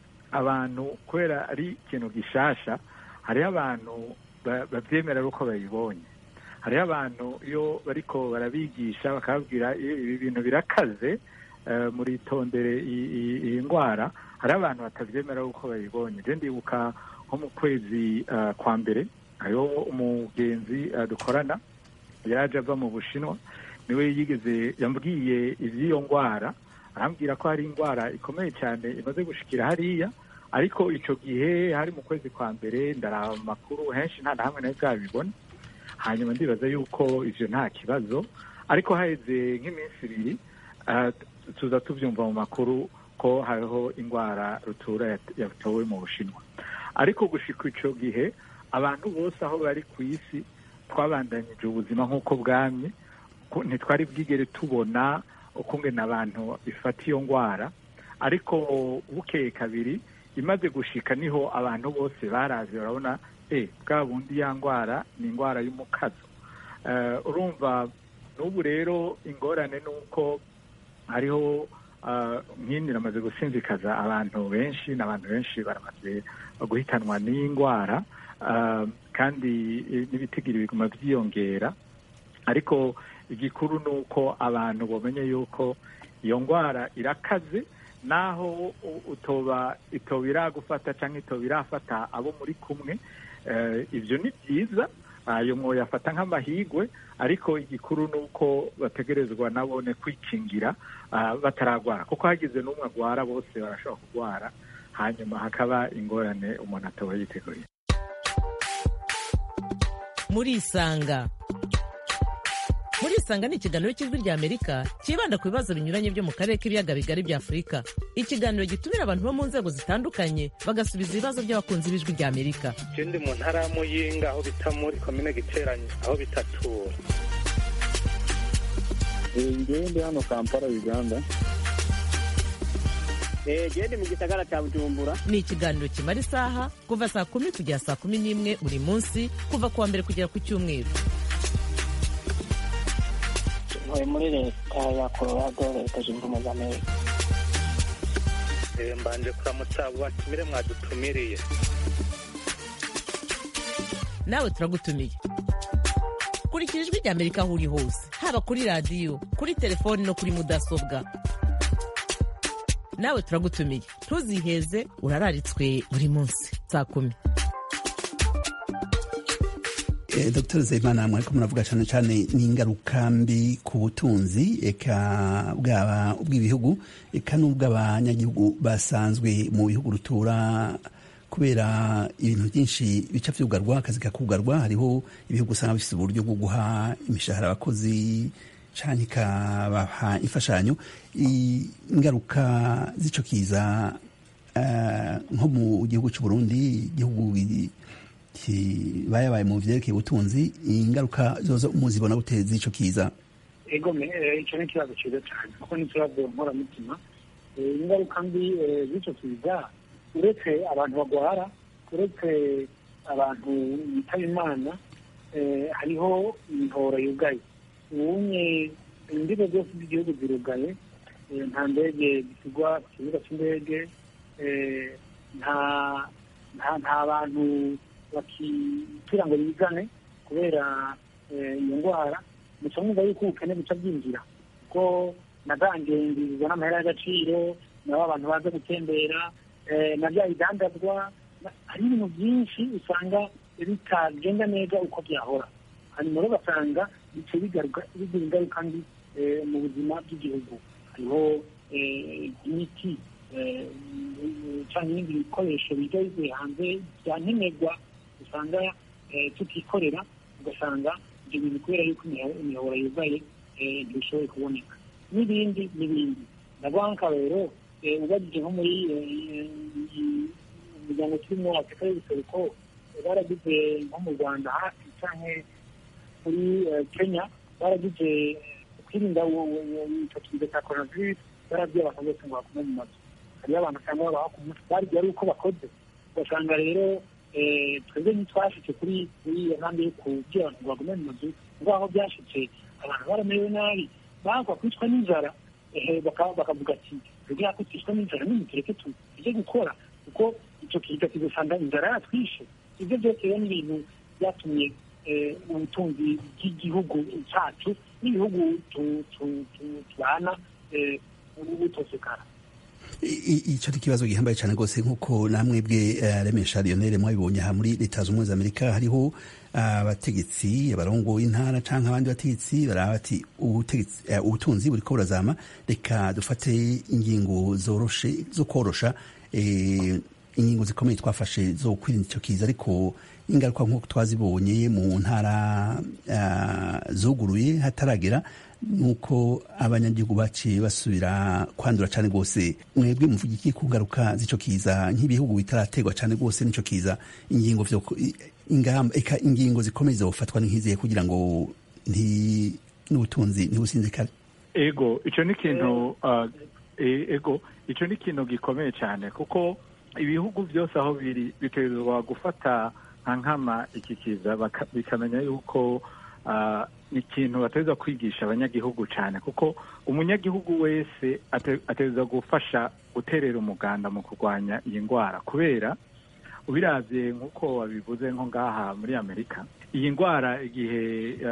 abantu kubera ari ikintu gishasha hariho abantu ba- bavyemera ari uko babibonye hariho abantu iyo bariko barabigisha bakababwira "Eh, ibi bintu birakaze eh, muritondere i- i- iyi ndwara hariho abantu batavyemera uko babibonye je ndibuka nko mu kwezi eh, kwa mbere hariho umugenzi eh, dukorana yaraje ava mu bushinwa niwe yigeze yambwiye ivy'iyo ndwara arambwira ko hari indwara ikomeye cyane imaze gushikira hariya ariko ico gihe hari mu kwezi kwa mbere ndaraba mu makuru henshi nta na hamwe nari bwabibona hanyuma ndibaza yuko ivyo nta kibazo ariko haheze nk'iminsi ibiri ah, tuza tuvyumva mu makuru ko hariho indwara rutura yat- yatowe mu bushinwa ariko gushika ico gihe abantu bose aho bari ku isi twabandanyije ubuzima nk'uko bwamye ko ntitwari bwigere tubona ukungena abantu bifata iyo ndwara ariko bukeye kabiri imaze gushika niho abantu bose barazi barabona eh bwa bundi ya ndwara ni indwara y'umukazo Eh, urumva n'ubu rero ingorane ni uko hariho ah, nk'indi namaze gusinzikaza abantu benshi n'abantu benshi baramaze guhitanwa n'iyi ndwara ah, kandi eh, n'ibitigiri biguma byiyongera ariko igikuru ni uko abantu bamenye yuko iyo ndwara irakaze naho u- utoba itoba iragufata cyangwa itoba irafata abo muri kumwe eh, ibyo ni byiza ayo mwoyafata nk'amahigwe ariko igikuru ni uko bategerezwa nabone kwikingira ah, bataragwara kuko hagize n'umwe agwara bose barashobora kurwara hanyuma hakaba ingorane umuntu ataba yiteguye murisanga murisanga ni ikiganiro cy'ijwi rya amerika cyibanda ku bibazo binyuranye byo mu karere k'ibiyaga bigari bya afurika ikiganiro gitumira abantu bo mu nzego zitandukanye bagasubiza ibibazo by'abakunzi b'ijwi rya amerika je ndi mu ntara ya muyinga aho bita muri komine giteranye aho bitatura ngewe ndi hano kampala uganda gende mu gisagara cya bujumbura ni ikiganiro kimara isaha kuva saa kumi kugera saa kumi n'imwe buri munsi kuva ku wa mbere kugera ku cyumweru ntuye muri leta ya colorado leta zunze ubumwe za amerika Eh, mbanje kuramutsa abo batumire mwadutumiriye nawe turagutumiye kurikira ijwi rya amerika aho uri hose haba kuri radiyo kuri telefoni no kuri mudasobwa nawe turagutumiye ntuziheze urararitswe buri munsi saa kumi Eh, Dr Zeimana mwariko muravuga cyane cyane n'ingaruka mbi ku butunzi eka bwaba ubw'ibihugu eka n'ubw'abanyagihugu basanzwe mu bihugu rutura kubera ibintu byinshi bica vyugarwa akazi kakugarwa hariho ibihugu usanga bifite uburyo bwo guha imishahara abakozi canke ikabaha imfashanyo I- ingaruka z'ico kiza eh, nko mu gihugu cy'u Burundi igihugu bayabaye mu vyerekeye ubutunzi ingaruka zozo muzibona gute z'ico kiza ego me eh, icyo ni ikibazo cyiza cyane kuko ni ikibazo nkoramutima Eh, ingaruka mbi eh, z'icyo kiza uretse abantu bagwara uretse abantu bitaba imana eh, hariho imihoro yugaye ubunye imbibe zose z'igihugu zirugaye eh, nta ndege zisigwa ku kibuga cy'indege eh, nta nta nta bantu bakitira ngo bizane kubera eh, iyo ndwara muca mwumva yuko ubukene buca bwinjira kuko na za ngenzi zizana amahera y'agaciro nabo abantu baza gutembera eh, na bya bidandazwa na- hari ibintu byinshi usanga bitagenda neza uko byahora hanyuma rero ugasanga bice bigaruka bigira ingaruka mbi eh, mu buzima bw'igihugu hariho eh, imiti eh, cyangwa ibindi bikoresho bijya bivuye hanze bya nkenerwa usanga eh, tutikorera ugasanga ibyo bintu kubera yuko imiho- imihoro yugaye eh, ntibishoboye kuboneka n'ibindi n'ibindi ndavuga nk'akarero eh, ubajije nko muri eh, iyi- umuryango turimo afurika y'ubuseruko eh, baragize nko mu rwanda hafi cyangwa muri eh, kenya baragize kwirinda icyo kiza cya coronavirus barabwiye abantu bose ngo bakume mu mazu hariyo abantu usanga babaho ku munsi barya ari uko bakoze ugasanga rero twebwe ntitwashitse kuri kuri iyo ntambwe yo kubwira abantu ngo bagume mu mazu ngaho byashitse abantu baramerewe nabi bagwa kwicwa n'inzara bakavuga ati kugira ko twicwa n'inzara nimutureke tujye gukora kuko icyo kiza kigasanga inzara yatwishe ibyo byose rero ni ibintu byatumye ubutunzi bw'igihugu cyacu n'ibihugu tubana butosekara icyo ni ikibazo gihambaye cyane rwose nk'uko namwe bwe remesha lionel mwabibonye aha muri leta zunze ubumwe za amerika hariho abategetsi abarongoye intara cyangwa abandi bategetsi baraba bati ubutunzi buri ko burazama reka dufate ingingo zoroshe zo korosha ingingo zikomeye twafashe zo kwirinda icyo kiza ariko ingaruka nk'uko twazibonye mu ntara zuguruye hataragera nuko abanyagihugu baciye basubira kwandura cyane rwose mwebwe muvuga iki ku ngaruka z'icyo kiza nk'ibihugu bitarategwa cyane rwose n'icyo kiza ingingo ingamba eka ingingo zikomeye zofatwa nk'izihe kugira ngo n'ubutunzi ntibusinzikare ego icyo ni ikintu ego icyo ni ikintu gikomeye cyane kuko ibihugu byose aho biri bitegerezwa gufata nka nkama iki kiza bikamenya yuko ni ikintu bateza kwigisha abanyagihugu cyane kuko umunyagihugu wese ateza gufasha guterera umuganda mu kurwanya iyi ndwara kubera ubirabye nk'uko wabivuze nko ngaha muri amerika iyi ndwara igihe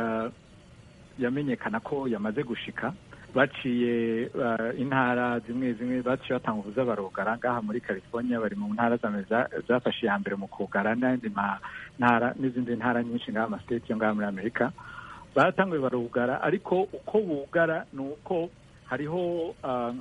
yamenyekana ko yamaze gushika baciye intara zimwe zimwe baciye batanga ubuza barugara ngaha muri california bari mu ntara zafashe iya mbere mu kugara n'andi ntara n'izindi ntara nyinshi ngaha amasiteti yo ngaha muri amerika baratanguye barugara ariko uko bugara ni uko hariho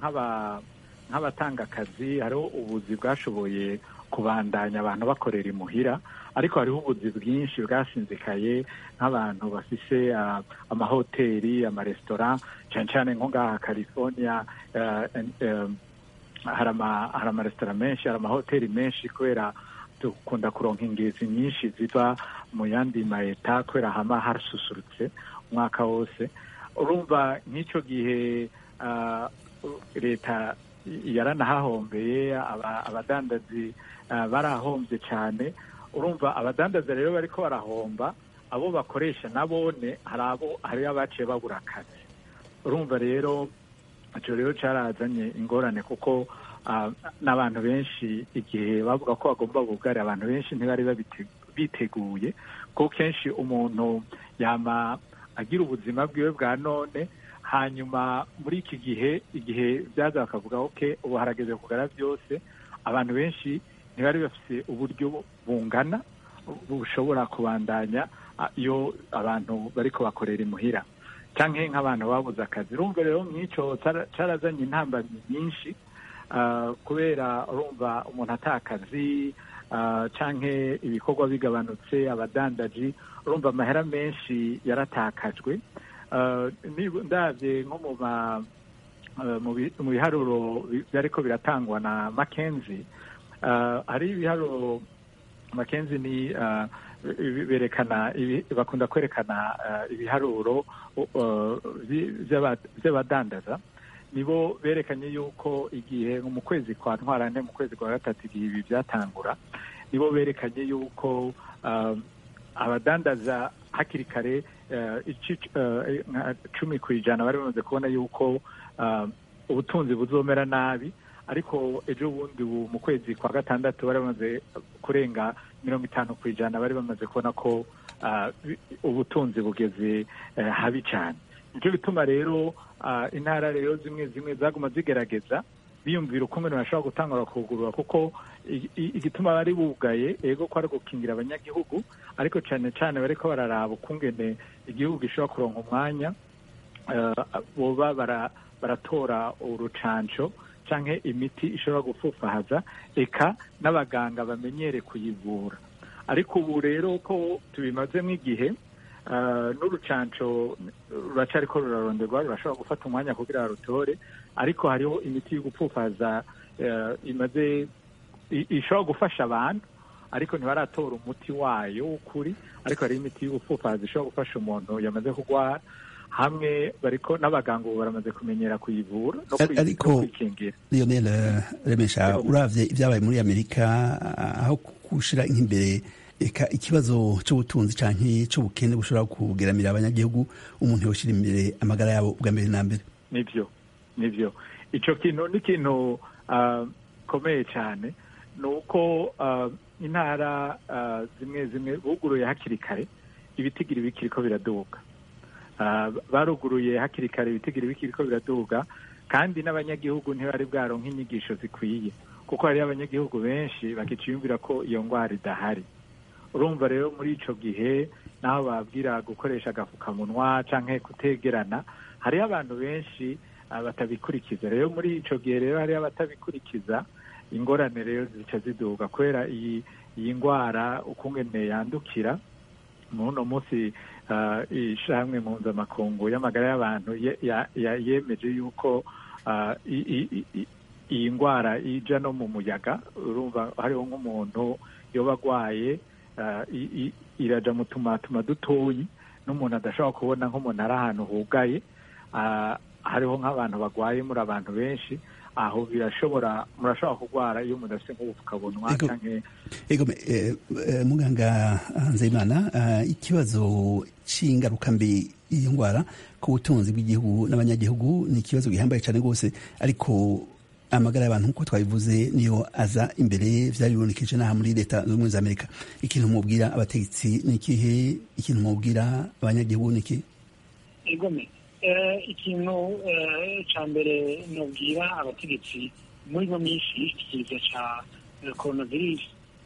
nk'abatanga akazi hariho ubuzi bwashoboye kubandanya abantu bakorera imuhira ariko hariho ubuzi bwinshi bwasinzikaye nk'abantu bafise amahoteli amaresitora cyane cyane nko ngaha california hari amaresitora menshi hari amahoteli menshi kubera dukunda kuronka ingezi nyinshi ziva mu yandi mayeta kubera hama hasusurutse umwaka wose urumva nk'icyo gihe leta yaranahahombeye abadandazi barahombye cyane urumva abadandaza rero bariko barahomba abo bakoresha nabone hari abo hari abaciye babura akazi urumva rero icyo rero cyarazanye ingorane kuko n'abantu benshi igihe bavuga ko bagomba bugari abantu benshi ntibari biteguye kuko kenshi umuntu yama agira ubuzima bwiwe bwa none hanyuma muri iki gihe igihe byaza bakavuga oke ubu harageze kugara byose abantu benshi ntibari bafite uburyo bungana bushobora kubandanya iyo abantu bari kubakorera imuhira cyangwa nk'abantu babuze akazi urumva rero nk'icyo cyarazanye intambamyi nyinshi kubera urumva umuntu atakazi cyangwa ibikorwa bigabanutse abadandaji urumva amahera menshi yaratakajwe ndabye nko mu biharuro byari ko biratangwa na makenzi hari ibiharuro makenzi ni berekana bakunda kwerekana ibiharuro by'abadandaza nibo berekanye yuko igihe mu kwezi kwa ntwarante mu kwezi kwa gatatu igihe ibi byatangura nibo berekanye yuko abadandaza hakiri kare cumi ku ijana bari bamaze kubona yuko ubutunzi buzomera nabi ariko ejo bundi mu kwezi kwa gatandatu bari bamaze kurenga mirongo itanu ku ijana bari bamaze kubona ko ubutunzi bugeze habi cyane nicyo bituma rero intara rero zimwe zimwe zaguma zigerageza biyumvira ukuntu bashobora gutangura kugurura kuko igituma bari bugaye ego ko ari gukingira abanyagihugu ariko cyane cyane bariko bararaba ukungene igihugu gishobora kuronka umwanya boba baratora urucanco canke imiti ishobora gupfufahaza eka n'abaganga bamenyere kuyivura ariko ubu rero ko tubimazemo igihe n'urucanco ruracariko ruraronderwa rurashobora gufata umwanya kugira rutore ariko hariho imiti yo gupfufaza imaze ishobora gufasha abantu ariko ntibaratora umuti wayo w'ukuri ariko hariho imiti yo gupfufaza ishobora gufasha umuntu yamaze kurwara hamwe bariko n'abaganga ubu baramaze kumenyera kuyivura no Ar- ariko kwikingira Lionel eh, Remesha uravye ibyabaye muri Amerika ah, aho gushira nk'imbere eka ikibazo c'ubutunzi canke c'ubukene bushobora kugeramira abanyagihugu umuntu yoshira imbere amagara yabo bwa mbere na mbere nivyo nivyo ico kintu ni ikintu ah, komeye cyane ni uko ah, intara ah, zimwe zimwe buguruye hakiri kare ibitigiri bikiriko biraduga Ah, baruguruye hakiri kare ibitigiri bikiriko biraduga kandi n'abanyagihugu ntibari bwaronka inyigisho zikwiye kuko hariyo abanyagihugu benshi bakiciyumvira ko iyo ndwara idahari urumva rero muri ico gihe naho babwira gukoresha agafukamunwa canke kutegerana hariho abantu benshi ah, batabikurikiza rero muri ico gihe rero hariho abatabikurikiza ingorane rero zica ziduga kubera iyi iyi ndwara ukungene yandukira muno munsi ah, ishirahamwe mpuzamakungu y'amagara y'abantu ye- ya- ya- yemeje yuko ah, i- i- i- i- iyi ndwara ija no mu muyaga urumva hariho nk'umuntu yoba agwaye ah, i- i- iraja mu tumatuma dutoyi n'umuntu adashobora kubona nk'umuntu ari ahantu hugaye ah, hariho nk'abantu bagwaye muri abantu benshi aho birashobora murashobora kurwara iyo mudafite nk'ubupfukamunwa Ego. canke Ego me- eh, eh, muganga Nzeyimana ah, ikibazo c'ingaruka mbi iyo ndwara ku butunzi bw'igihugu n'abanyagihugu ni ikibazo gihambaye cyane rwose ariko amagara y'abantu nk'uko twabivuze niyo aza imbere vyari bibonekeje n'aha muri leta zunze ubumwe za amerika ikintu mubwira abategetsi ni ikihe ikintu mubwira abanyagihugu ni iki igome Eh, ikintu eh, ca mbere nobwira abategetsi muri ino minsi ikiza ca eh, coronavirus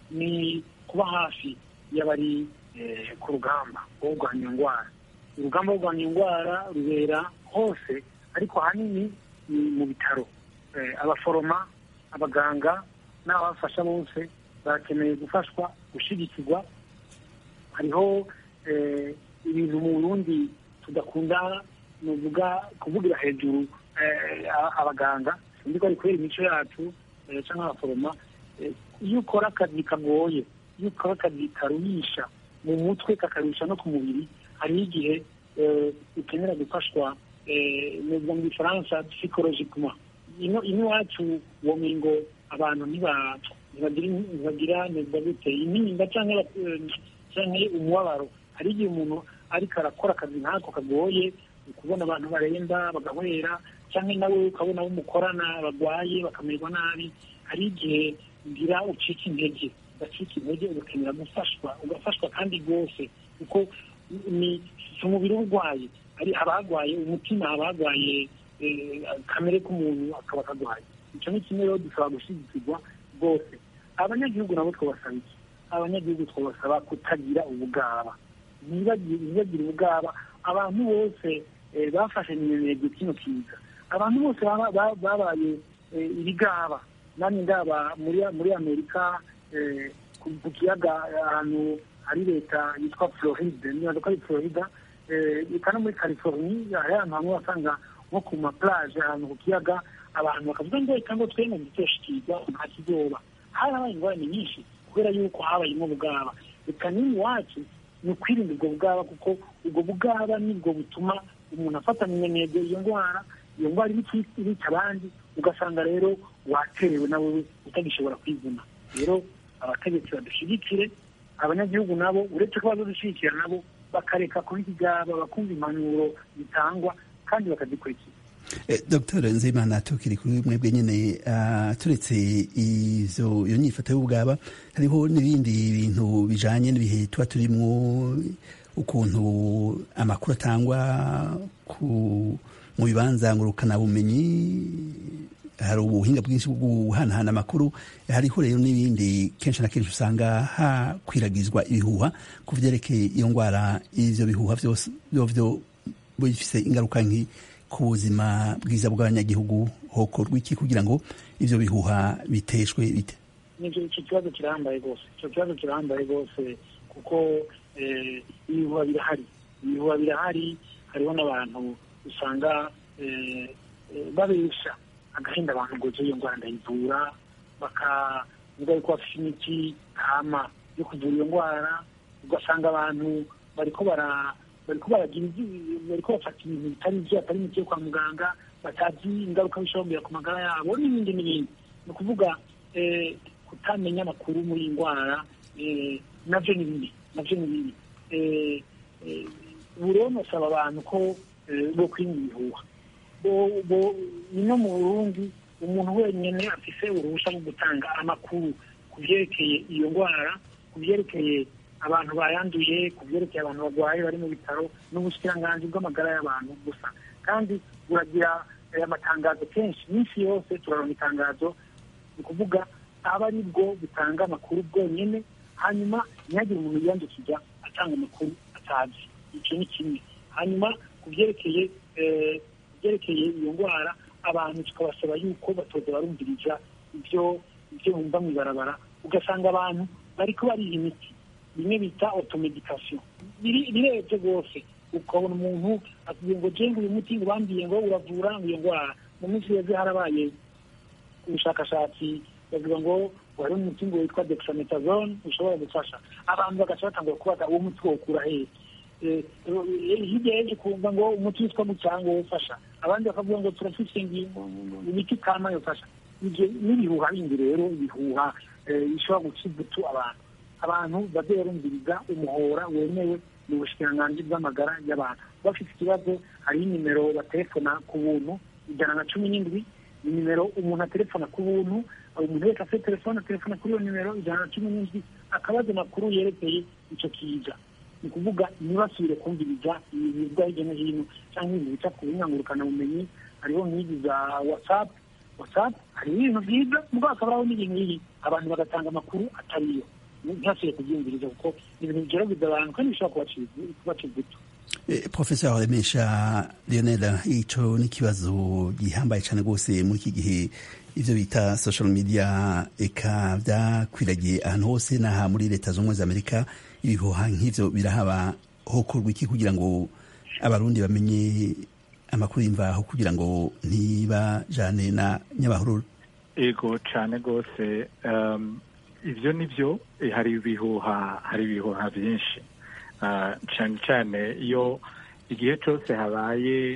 ni kuba hafi y'abari eh, ku rugamba rwo kurwanya indwara urugamba rwo kurwanya indwara rubera hose ariko ahanini ni mu bitaro Eh, abaforoma abaganga n'ababafasha bose bakeneye gufashwa gushigikirwa hariho eh, ibintu mu burundi tudakunda nuvuga kuvugira hejuru eh, a- abaganga sinzi ko ari kubera imico yacu eh, canke abaforoma eh, iyo ukora akazi kagoye iyo ukora akazi karuhisha mu mutwe kakaruhisha no ku mubiri hariho igihe eh, ukenera gufashwa eh, novuga mu gifaransa psychologiquement ino ino iwacu womenga ngo abantu ntiba- ntibagira ntibagira novuga gute intimba canke eh, canke umubabaro hari igihe umuntu ariko arakora akazi nk'ako kagoye ukubona abantu baremba bagahwera cyangwa nawe ukabona abo mukorana barwaye bakamererwa nabi hari igihe ngira ucika intege ugacika intege ugakenera gufashwa ugafashwa kandi rwose kuko ni si umubiri uba urwaye hari abagwaye umutima abagwaye kamere k'umuntu akaba akagwaye icyo ni kimwe rero dusaba gushyigikirwa rwose abanyagihugu nabo twabasaba iki abanyagihugu twabasaba kutagira ubugaba ntibagire ubugaba abantu bose eh, bafashe minenegwe kino kiza abantu bose baba- ba- babaye eh, ibigaba nani ndaba muri muri amerika eh, ku ku kiyaga ahantu hari leta yitwa floride nibaza ko ari florida eh, eka no muri california hari ahantu hamwe wasanga nko ku maplage ahantu ku kiyaga abantu bakavuga ngo reka ngo twemwe ntitoshikiza nta kizoba harabaye ingorane nyinshi kubera yuko habayemo ubwaba reka nini wacu ni ukwirinda ubwo bwaba kuko ubwo bwaba nibwo butuma umuntu afata minenegwe iyo ndwara iyo ndwara iri irica abandi ugasanga rero waterewe nawe utagishobora kwivuna rero abategetsi badushyigikire abanyagihugu nabo uretse ko bazadushyigikira nabo bakareka kuba ikigaba bakumva impanuro zitangwa kandi bakazikurikiza Eh, Dr Nzeyimana tukiri kuri mwebwe nyene ah, turetse izo iyo nyifato y'ubwaba hariho n'ibindi bintu bijanye n'ibihe tuba turimwo ukuntu amakuru atangwa ku mu bibanza ngurukana bumenyi hari ubuhinga bwinshi bwo guhanahana amakuru hariho rero n'ibindi kenshi na kenshi usanga hakwiragizwa ibihuha ku vyerekeye iyo ngwara ivyo bihuha vyose vyovyo bifise ingaruka nki ku buzima bwiza bw'abanyagihugu hokorwa iki kugira ngo ivyo bihuha biteshwe bite nicyo icyo kibazo kirahambaye rwose icyo kibazo kirahambaye rwose kuko eh, ibihuha birahari ibihuha birahari hariho n'abantu usanga eh, eh, babesha agahinda abantu ngo iyo ndwara ndayivura bakavuga yuko bafite imiti kama yo kuvura iyo ndwara ugasanga abantu bariko bara bariko baragira ivyi- bariko bafata ibintu bitari ivyo atari imiti yo kwa muganga batazi ingaruka bishobora ku magara yabo n'ibindi n'ibindi ni ukuvuga eh, kutamenya amakuru muri iyi ndwara eh, navyo ni bibi navyo ni bibi Eh, eh, ubu rero nosaba abantu ko eh, bo kwirinda ibihuha bo- bo- ni no mu burundi umuntu wenyine afise uruhushya rwo gutanga amakuru ku byerekeye iyo ndwara ku byerekeye abantu bayanduye ku byerekeye abantu barwaye bari mu bitaro n'ubushikiranganji bw'amagara y'abantu gusa kandi buragira eh, amatangazo kenshi iminsi yose turaronka itangazo ni ukuvuga aba ari bwo butanga amakuru bwonyine hanyuma ntihagire umuntu yiyandikira atanga amakuru atazi icyo ni kimwe hanyuma ku byerekeye eh, ku byerekeye iyo ndwara abantu tukabasaba yuko batoza barumviriza ibyo ibyo bumva mu ibarabara ugasanga abantu bariko bariha imiti bimwe bita automedication biri- birebye rwose ukabona umuntu atubwiye ngo jenga uyu muti ngo bambwiye ngo uravura iyo ndwara mu minsi yeze harabaye ubushakashatsi bavuga ngo wari umuti ngo witwa dexamethasone ushobora gufasha abantu bagaca batangura kubaza uwo muti wokura hehe Eh, eh, hirya yeje kumva ngo umuti witwa mucanga wofasha abandi bakavuga ngo turafise ingingo imiti kama yofasha ivyo n'ibihuha bindi rero ibihuha eh, bishobora guca ivutu abantu abantu baze barumviriza umuhora wemewe mu bushikiranganji bw'amagara y'abantu bafite ikibazo hariho inimero batelefona ku buntu ijana na cumi n'indwi ni nimero umuntu atelefona ku buntu umuntu wese afite telefone atelefona kuri iyo nimero ijana na cumi n'indwi akabaza amakuru yerekeye ico kiza ni ukuvuga ntibasubire kumviriza ibintu bivugwa hirya no hino cyangwa ibintu bica ku bumenyi bumenyi hariho nk'izi za whatsapp whatsapp hariho ibintu byiza mugabo hakaba hariho n'ibintu bibi abantu bagatanga amakuru atariyo ntihasubire kubyumviriza kuko ni ibintu bigerageza abantu kandi bishobora kubaciza kubaca ivutu Eh, Professor Remesha Lionel ico ni ikibazo gihambaye cyane rwose muri iki gihe ivyo bita social media eka vyakwiragiye ahantu hose n'aha muri leta z'ubumwe za Amerika ibihuha nk'ivyo birahaba hokorwa iki kugira ngo abarundi bamenye amakuru y'imvaho kugira ngo ntibajane na nyabahururu ego cyane rwose um, ivyo nivyo eh, hari ibihuha hari ibihuha byinshi Ah, cyane cyane iyo igihe cyose habaye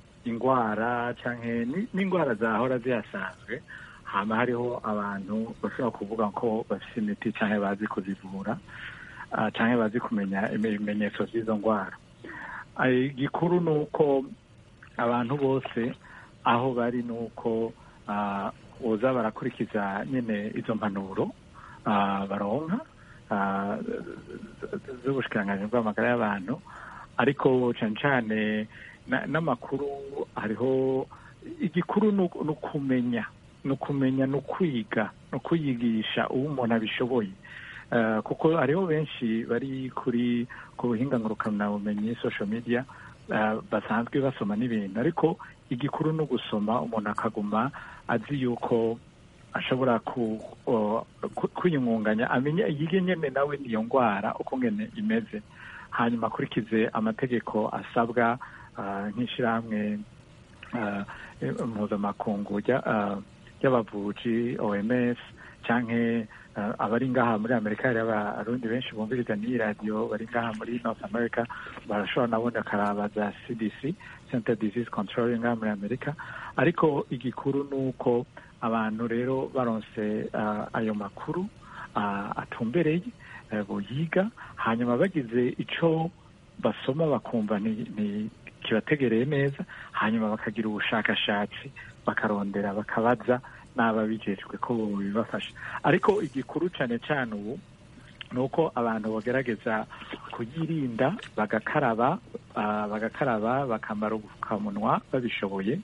indwara canke ni- n'indwara zahora zihasanzwe hama hariho abantu bashobora kuvuga ko bafite imiti canke bazi kuzivura ah, canke bazi kumenya ibimenyetso z'izo ndwara Ah, igikuru ni uko abantu bose aho bari ni uko ah, boza barakurikiza nyine izo mpanuro ah, baronka ah, z'ubushikiranganji bw'amagara y'abantu ariko cyane cyane na- n'amakuru hariho igikuru ni uku- ni ukumenya ni ukumenya ni ukwiga ni ukuyigisha uwo umuntu abishoboye Eh, kuko hariho benshi bari kuri ku buhinga ngurukanabumenyi social media eh, basanzwe basoma n'ibintu ariko igikuru ni ugusoma umuntu akaguma azi yuko ashobora ku, o, ku- kwiyungunganya amenya yige nyene nawe niyo ndwara uko ngene imeze hanyuma akurikize amategeko asabwa ah, nk'ishirahamwe ah, eh, mpuzamakungu rya- ah, ry'abavuji oms canke ah, abari ngaha muri amerika hari abarundi benshi bumviriza n'iyi radiyo bari ngaha muri north america barashobora nabo bakaraba za cdc center disease control ngaha muri amerika ariko igikuru ni uko abantu rero baronse ah, ayo makuru ah, atumbereye eh, boyiga hanyuma bagize ico basoma bakumva ni, ni kibategereye neza hanyuma bakagira ubushakashatsi bakarondera bakabaza n'ababijejwe ko bibafasha ariko igikuru cane cane ubu ni uko abantu bagerageza kuyirinda bagakaraba ah, bagakaraba bakambara ubupfukamunwa babishoboye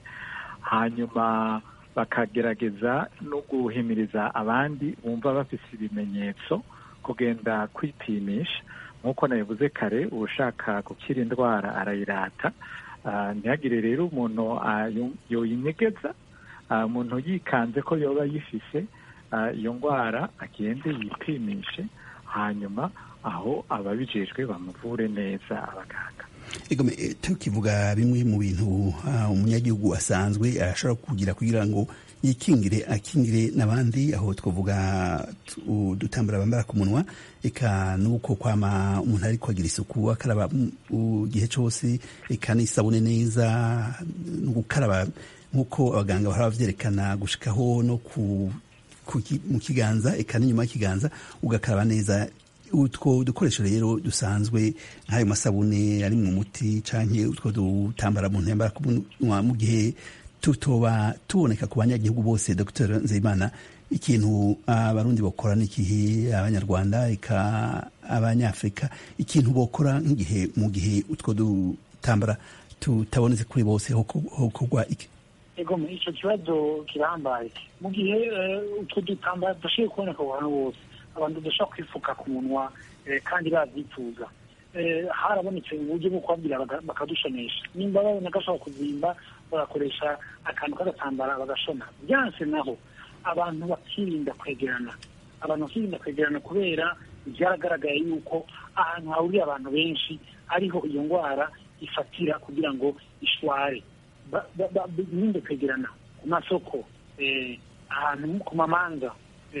hanyuma bakagerageza no guhimiriza abandi bumva bafise ibimenyetso kugenda kwipimisha nk'uko nabivuze kare ushaka gukira indwara arayirata Ah, ntihagire rero umuntu ah, yo- yoyinyegeza Ah, umuntu yikanze ko yoba yifise ah, iyo ndwara agende yipimishe hanyuma aho ababijejwe bamuvure neza abaganga Ego me- tukivuga bimwe mu bintu ah, umunyagihugu asanzwe ashobora kugira kugira ngo yikingire akingire n'abandi aho twavuga udutambara bambara ku munwa eka nuko kwama umuntu ariko agira isuku akaraba igihe cyose eka n'isabune neza no gukaraba nk'uko abaganga bahora bavyerekana gushikaho no ku mu kiganza eka n'inyuma y'ikiganza ugakaraba neza utwo dukoresho rero dusanzwe nk'ayo masabune ari mu muti canke utwo dutambara mu ntembara ku munwa mu gihe tutoba tuboneka ku banyagihugu bose dr nzeyimana ikintu abarundi bokora n'ikihe abanyarwanda eka abanyafurika ikintu bokora nk'igihe mu gihe utwo dutambara tutabonetse kuri bose hokorwa iki ego icyo kibazo kirambaye mu gihe utwo dutambara tudashoboye kuboneka ku bantu bose abantu badashobora kwifuka ku munwa kandi babyifuza harabonetse uburyo bwo kubabwira bakadushonesha nimba babona gashobora kuzimba bagakoresha akantu k'agatambara bagashona byanse naho abantu bakirinda kwegerana abantu bakirinda kwegerana kubera byaragaragaye yuko ahantu hahuriye abantu benshi ariho iyo ndwara ifatira kugira ngo ishware birinde kwegerana ku masoko ahantu ku mamanza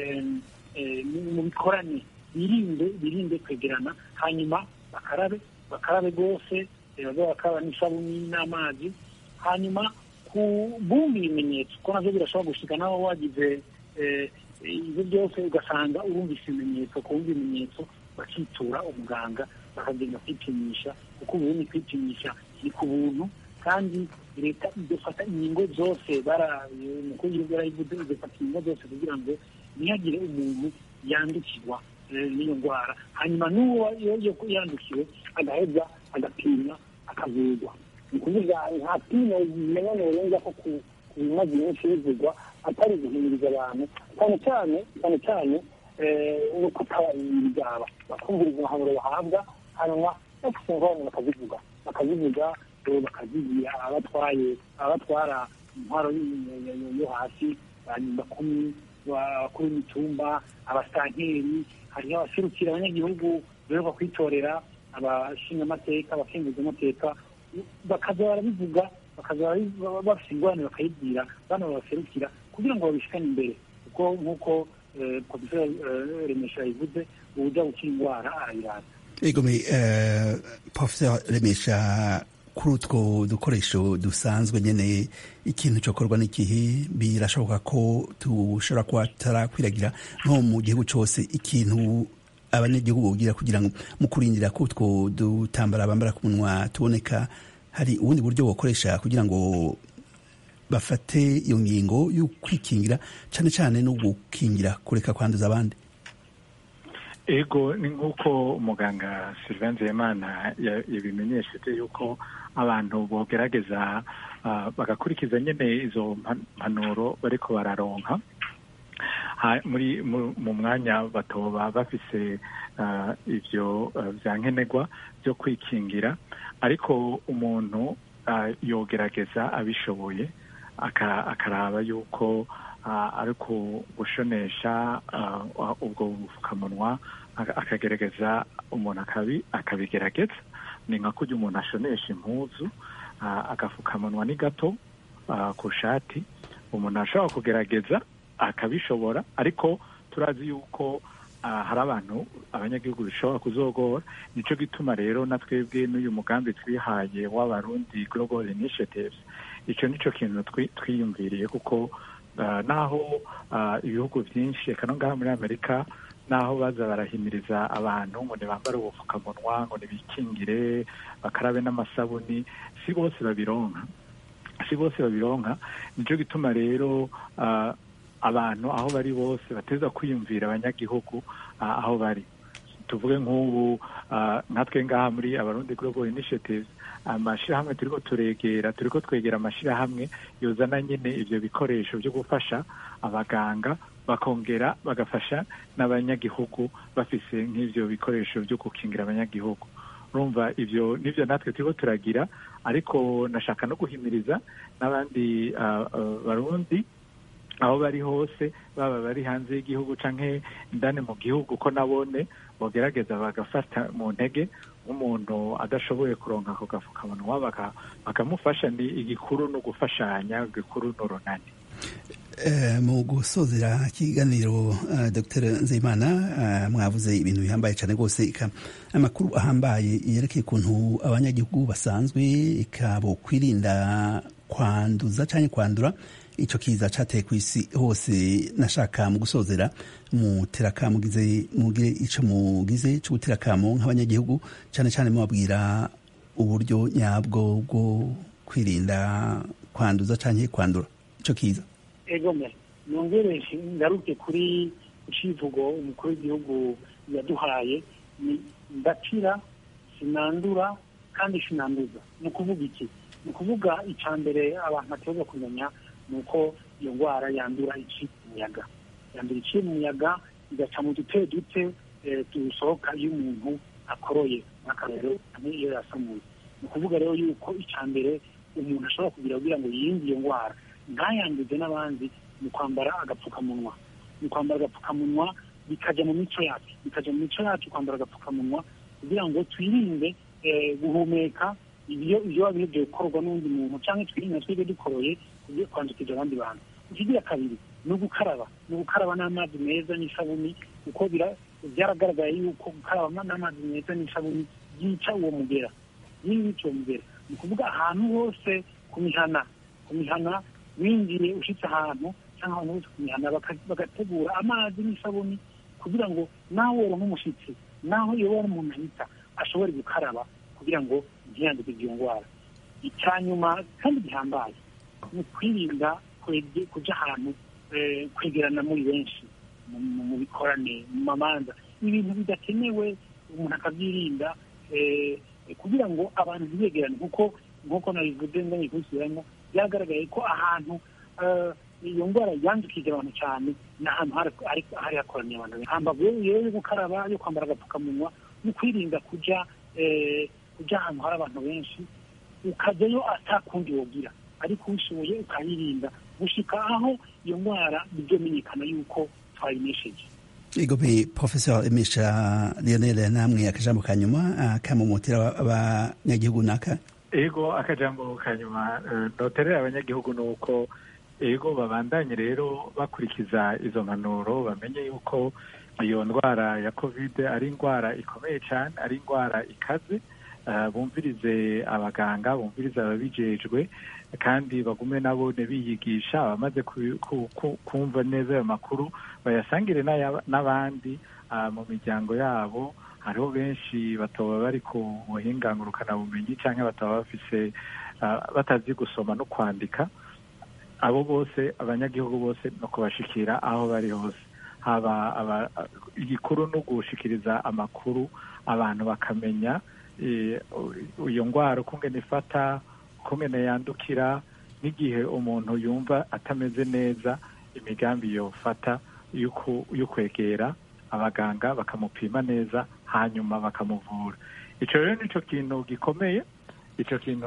mu bikorane birinde birinde kwegerana hanyuma bakarabe bakarabe rwose baze bakaraba n'isabuni n'amazi hanyuma ku bumva ibimenyetso ko navyo birashobora gushika naho wagize ibyo byose ugasanga urumvise ibimenyetso kumva ibimenyetso bakitura umuganga bakagenda kwipimisha kuko ubundi kwipimisha ni ku buntu kandi leta idufata inkingo zose umukuru w'igihugu yarayivuze idufata inkingo zose kugira ngo ntihagire umuntu yandukirwa n'iyo ndwara hanyuma n'uwo yandukiwe agaheza agapimwa akavurwa ni ukuvuga nta pimo rimenya norenza ko ku bimaze iminsi bivugwa atari guhimiriza abantu cyane cyane cyane cyane no kutabyaba bakumviriza impanuro bahabwa hanyuma bafite ingorane bakazivuga bakazivuga bakazigira abatwaye abatwara intwaro yo hasi banyumba kumi abakuru b'imitumba abasitanteri hariho abaserukira abanyagihugu beruka kwitorera abashingamateka abakenguzamateka bakaza barabivuga bakaza bafite ingorane bakayibwira bano babaserukira kugira ngo babishikane imbere kuko nk'uko profesor remesha yabivuze uburyo gukira indwara arayiraza egome profesor remesha kuri utwo dukoresho dusanzwe nyene ikintu cokorwa n'ikihe birashoboka ko tushobora kuba tarakwiragira nko mu gihugu cose ikintu abanyagihugu bogira kugira ngo mu kurindira ko utwo dutambara bambara ku munwa tuboneka hari ubundi buryo bokoresha kugira ngo bafate iyo ngingo yo kwikingira cane cane no gukingira kureka kwanduza abandi ego ni nk'uko umuganga sylvain nzeyimana yabimenyesheje yuko abantu bogerageza bagakurikiza nyine izo mpanuro bariko bararonka muri mu mwanya batoba bafise ivyo vya nkenerwa byo kwikingira ariko umuntu yogerageza abishoboye akaraba yuko ari gushonesha ubwo bupfukamunwa akagerageza umuntu akabigerageza ni nka kurya umuntu ashonesha impuzu agapfukamunwa ni gato ku shati umuntu ashobora kugerageza akabishobora ariko turazi yuko hari abantu abanyagihugu bishobora kuzogora nicyo gituma rero na twebwe n'uyu mugambi twihaye w'abarundi global initiatives icyo nicyo kintu twiyumviriye kuko naho ibihugu byinshi reka no ngaha muri amerika naho baza barahimiriza abantu ngo ntibambare ubupfukamunwa ngo ntibikingire bakarabe n'amasabuni si bose babironka si bose babironka nicyo gituma rero abantu aho bari bose bateza kwiyumvira abanyagihugu aho bari tuvuge nk'ubu nkatwe ngaha muri abarundi global initiatives amashyirahamwe turiko turegera turiko twegera amashyirahamwe yozana nyine ivyo bikoresho byo gufasha abaganga bakongera bagafasha n'abanyagihugu bafise nk'ivyo bikoresho byo gukingira abanyagihugu urumva ivyo nivyo natwe turiko turagira ariko nashaka no guhimiriza n'abandi barundi aho bari hose baba bari hanze y'igihugu canke indani mu gihugu ko nabone bogerageza bagafata mu ntege nk'umuntu adashoboye kuronka ako gafukamunwa bakamufasha ni igikuru no gufashanya igikuru n'urunani mu gusozera ikiganiro dr nzeyimana mwavuze ibintu bihambaye cyane rwose amakuru ahambaye yerekeye ukuntu abanyagihugu basanzwe ikabo kwirinda kwanduza cyangwa kwandura icyo kiza cyateye ku isi hose nashaka mu gusozera muteraka mugize mugire icyo mugize cyo guterakamo nk'abanyagihugu cyane cyane mubabwira uburyo nyabwo bwo kwirinda kwanduza cyangwa kwandura icyo kiza egome nongere ngaruke kuri icivugo umukuru w'igihugu yaduhaye ni ndakira sinandura kandi sinanduza ni ukuvuga iki ni ukuvuga icya mbere abantu bategereza kumenya ni uko iyo ndwara yandura iciye mu muyaga yandura iciye mu muyaga igaca mu dute dute dusohoka iyo umuntu akoroye nk'akarero iyo yasamuye ni ukuvuga rero yuko icya mbere umuntu ashobora kugira kugira ngo yirinde iyo ndwara ntayanduze n'abandi ni kwambara agapfukamunwa ni kwambara agapfukamunwa bikajya mu mico yacu bikajya mu mico yacu kwambara agapfukamunwa kugira ngo twirinde guhumeka ibyo ibyo biba bigiye gukorwa n'undi muntu cyangwa twirinde twebwe dukoroye kugiye kwandukiza abandi bantu ikigira kabiri ni ugukaraba ni ugukaraba n'amazi meza n'isabuni kuko byaragaragaye yuko gukaraba n'amazi meza n'isabuni byica uwo mugera yica uwo mugera ni ukuvuga ahantu hose ku mihana ku mihana winjiye ushyitse ahantu cyangwa ahantu hose ku mihana bagategura amazi n'isabuni kugira ngo nawe wera nk'umushyitsi naho iyo wari umuntu ahita ashobore gukaraba kugira ngo ntiyanduke iyo ndwara icya nyuma kandi gihambaye ni ukwirinda kujya ahantu kwegerana muri benshi mu bikorane mu mamanza ibintu bidakenewe umuntu akabyirinda kugira ngo abantu ntibegerane kuko nk'uko nabivuze ndanye kubisubiramo byagaragaye ko ahantu iyo ndwara yandukije abantu cyane ni ahantu hari hakoraniye abantu benshi hambavu rero yo gukaraba yo kwambara agapfukamunwa no kwirinda kujya kujya ahantu hari abantu benshi ukajyayo atakundi wogira ariko ubishoboye ukayirinda gushika aho iyo ndwara bizomenyekana yuko twayinesheje igobe professor emesha lionel namwe akajambo ka nyuma akamumutira abanyagihugu naka ego akajambo ka nyuma noterera abanyagihugu ni uko ego babandanye rero bakurikiza izo mpanuro bamenye yuko iyo ndwara ya kovide ari indwara ikomeye cyane ari indwara ikaze bumvirize abaganga bumvirize ababijejwe kandi bagume nabo biyigisha abamaze kumva neza ayo makuru bayasangire n'abandi mu miryango yabo hariho benshi bataba bari ku buhinga ngurukanabumenyi cyangwa bataba bafise batazi gusoma no kwandika abo bose abanyagihugu bose no kubashikira aho bari hose haba igikuru no gushikiriza amakuru abantu bakamenya iyo ndwara ukungene ifata ukungene yandukira n'igihe umuntu yumva atameze neza imigambi yofata yo kwegera abaganga bakamupima neza hanyuma bakamuvura icyo rero nicyo kintu gikomeye icyo kintu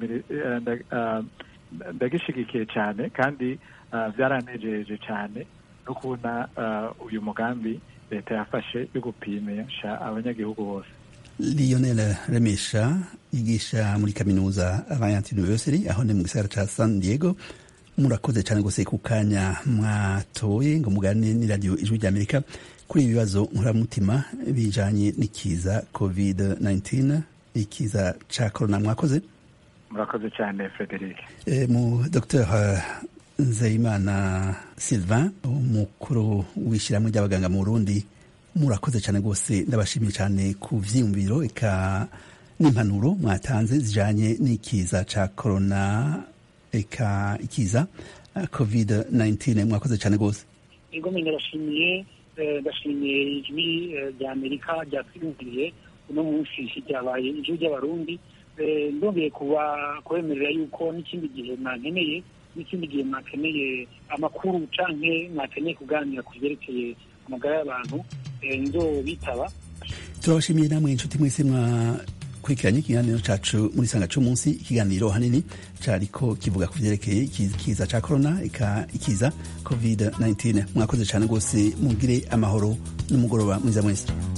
ndagishigikiye cyane kandi byaranejeje cyane no kubona uyu mugambi leta yafashe yo gupimisha abanyagihugu bose lionel remesha yigisha muri kaminuza alliance university aho ni mu gisagara ca san diego murakoze cyane rwose ku kanya mwatoye ngo mugane ni radiyo ijwi rya amerika kuri ibi bibazo nkuramutima bijanye n'ikiza covid 19 ikiza ca corona mwakoze murakoze cyane frederic e, mu dr nzeyimana sylvain umukuru w'ishyirahamwe ry'abaganga mu burundi murakoze cyane rwose ndabashimiye cyane ku vyiyumviro eka n'impanuro mwatanze zijanye n'ikiza ca corona eka ikiza covid 19 mwakoze cyane rwose igome ndabashimiye ndashimiye ijwi rya amerika ryatwiyumviriye uno munsi ryabaye ijwi ry'abarundi ndongeye kuba kubemerera yuko n'ikindi gihe mwankeneye n'ikindi gihe mwakeneye amakuru canke mwakeneye kuganira ku vyerekeye amagara y'abantu nzo bitaba turabashimiye namwe inshuti mwese mwakurikiranye ikiganiro cacu muri sanga c'umunsi ikiganiro hanini cariko kivuga ku vyerekeye ikiza ca corona ika ikiza covid 19 mwakoze cane rwose mugire amahoro n'umugoroba mwiza mwese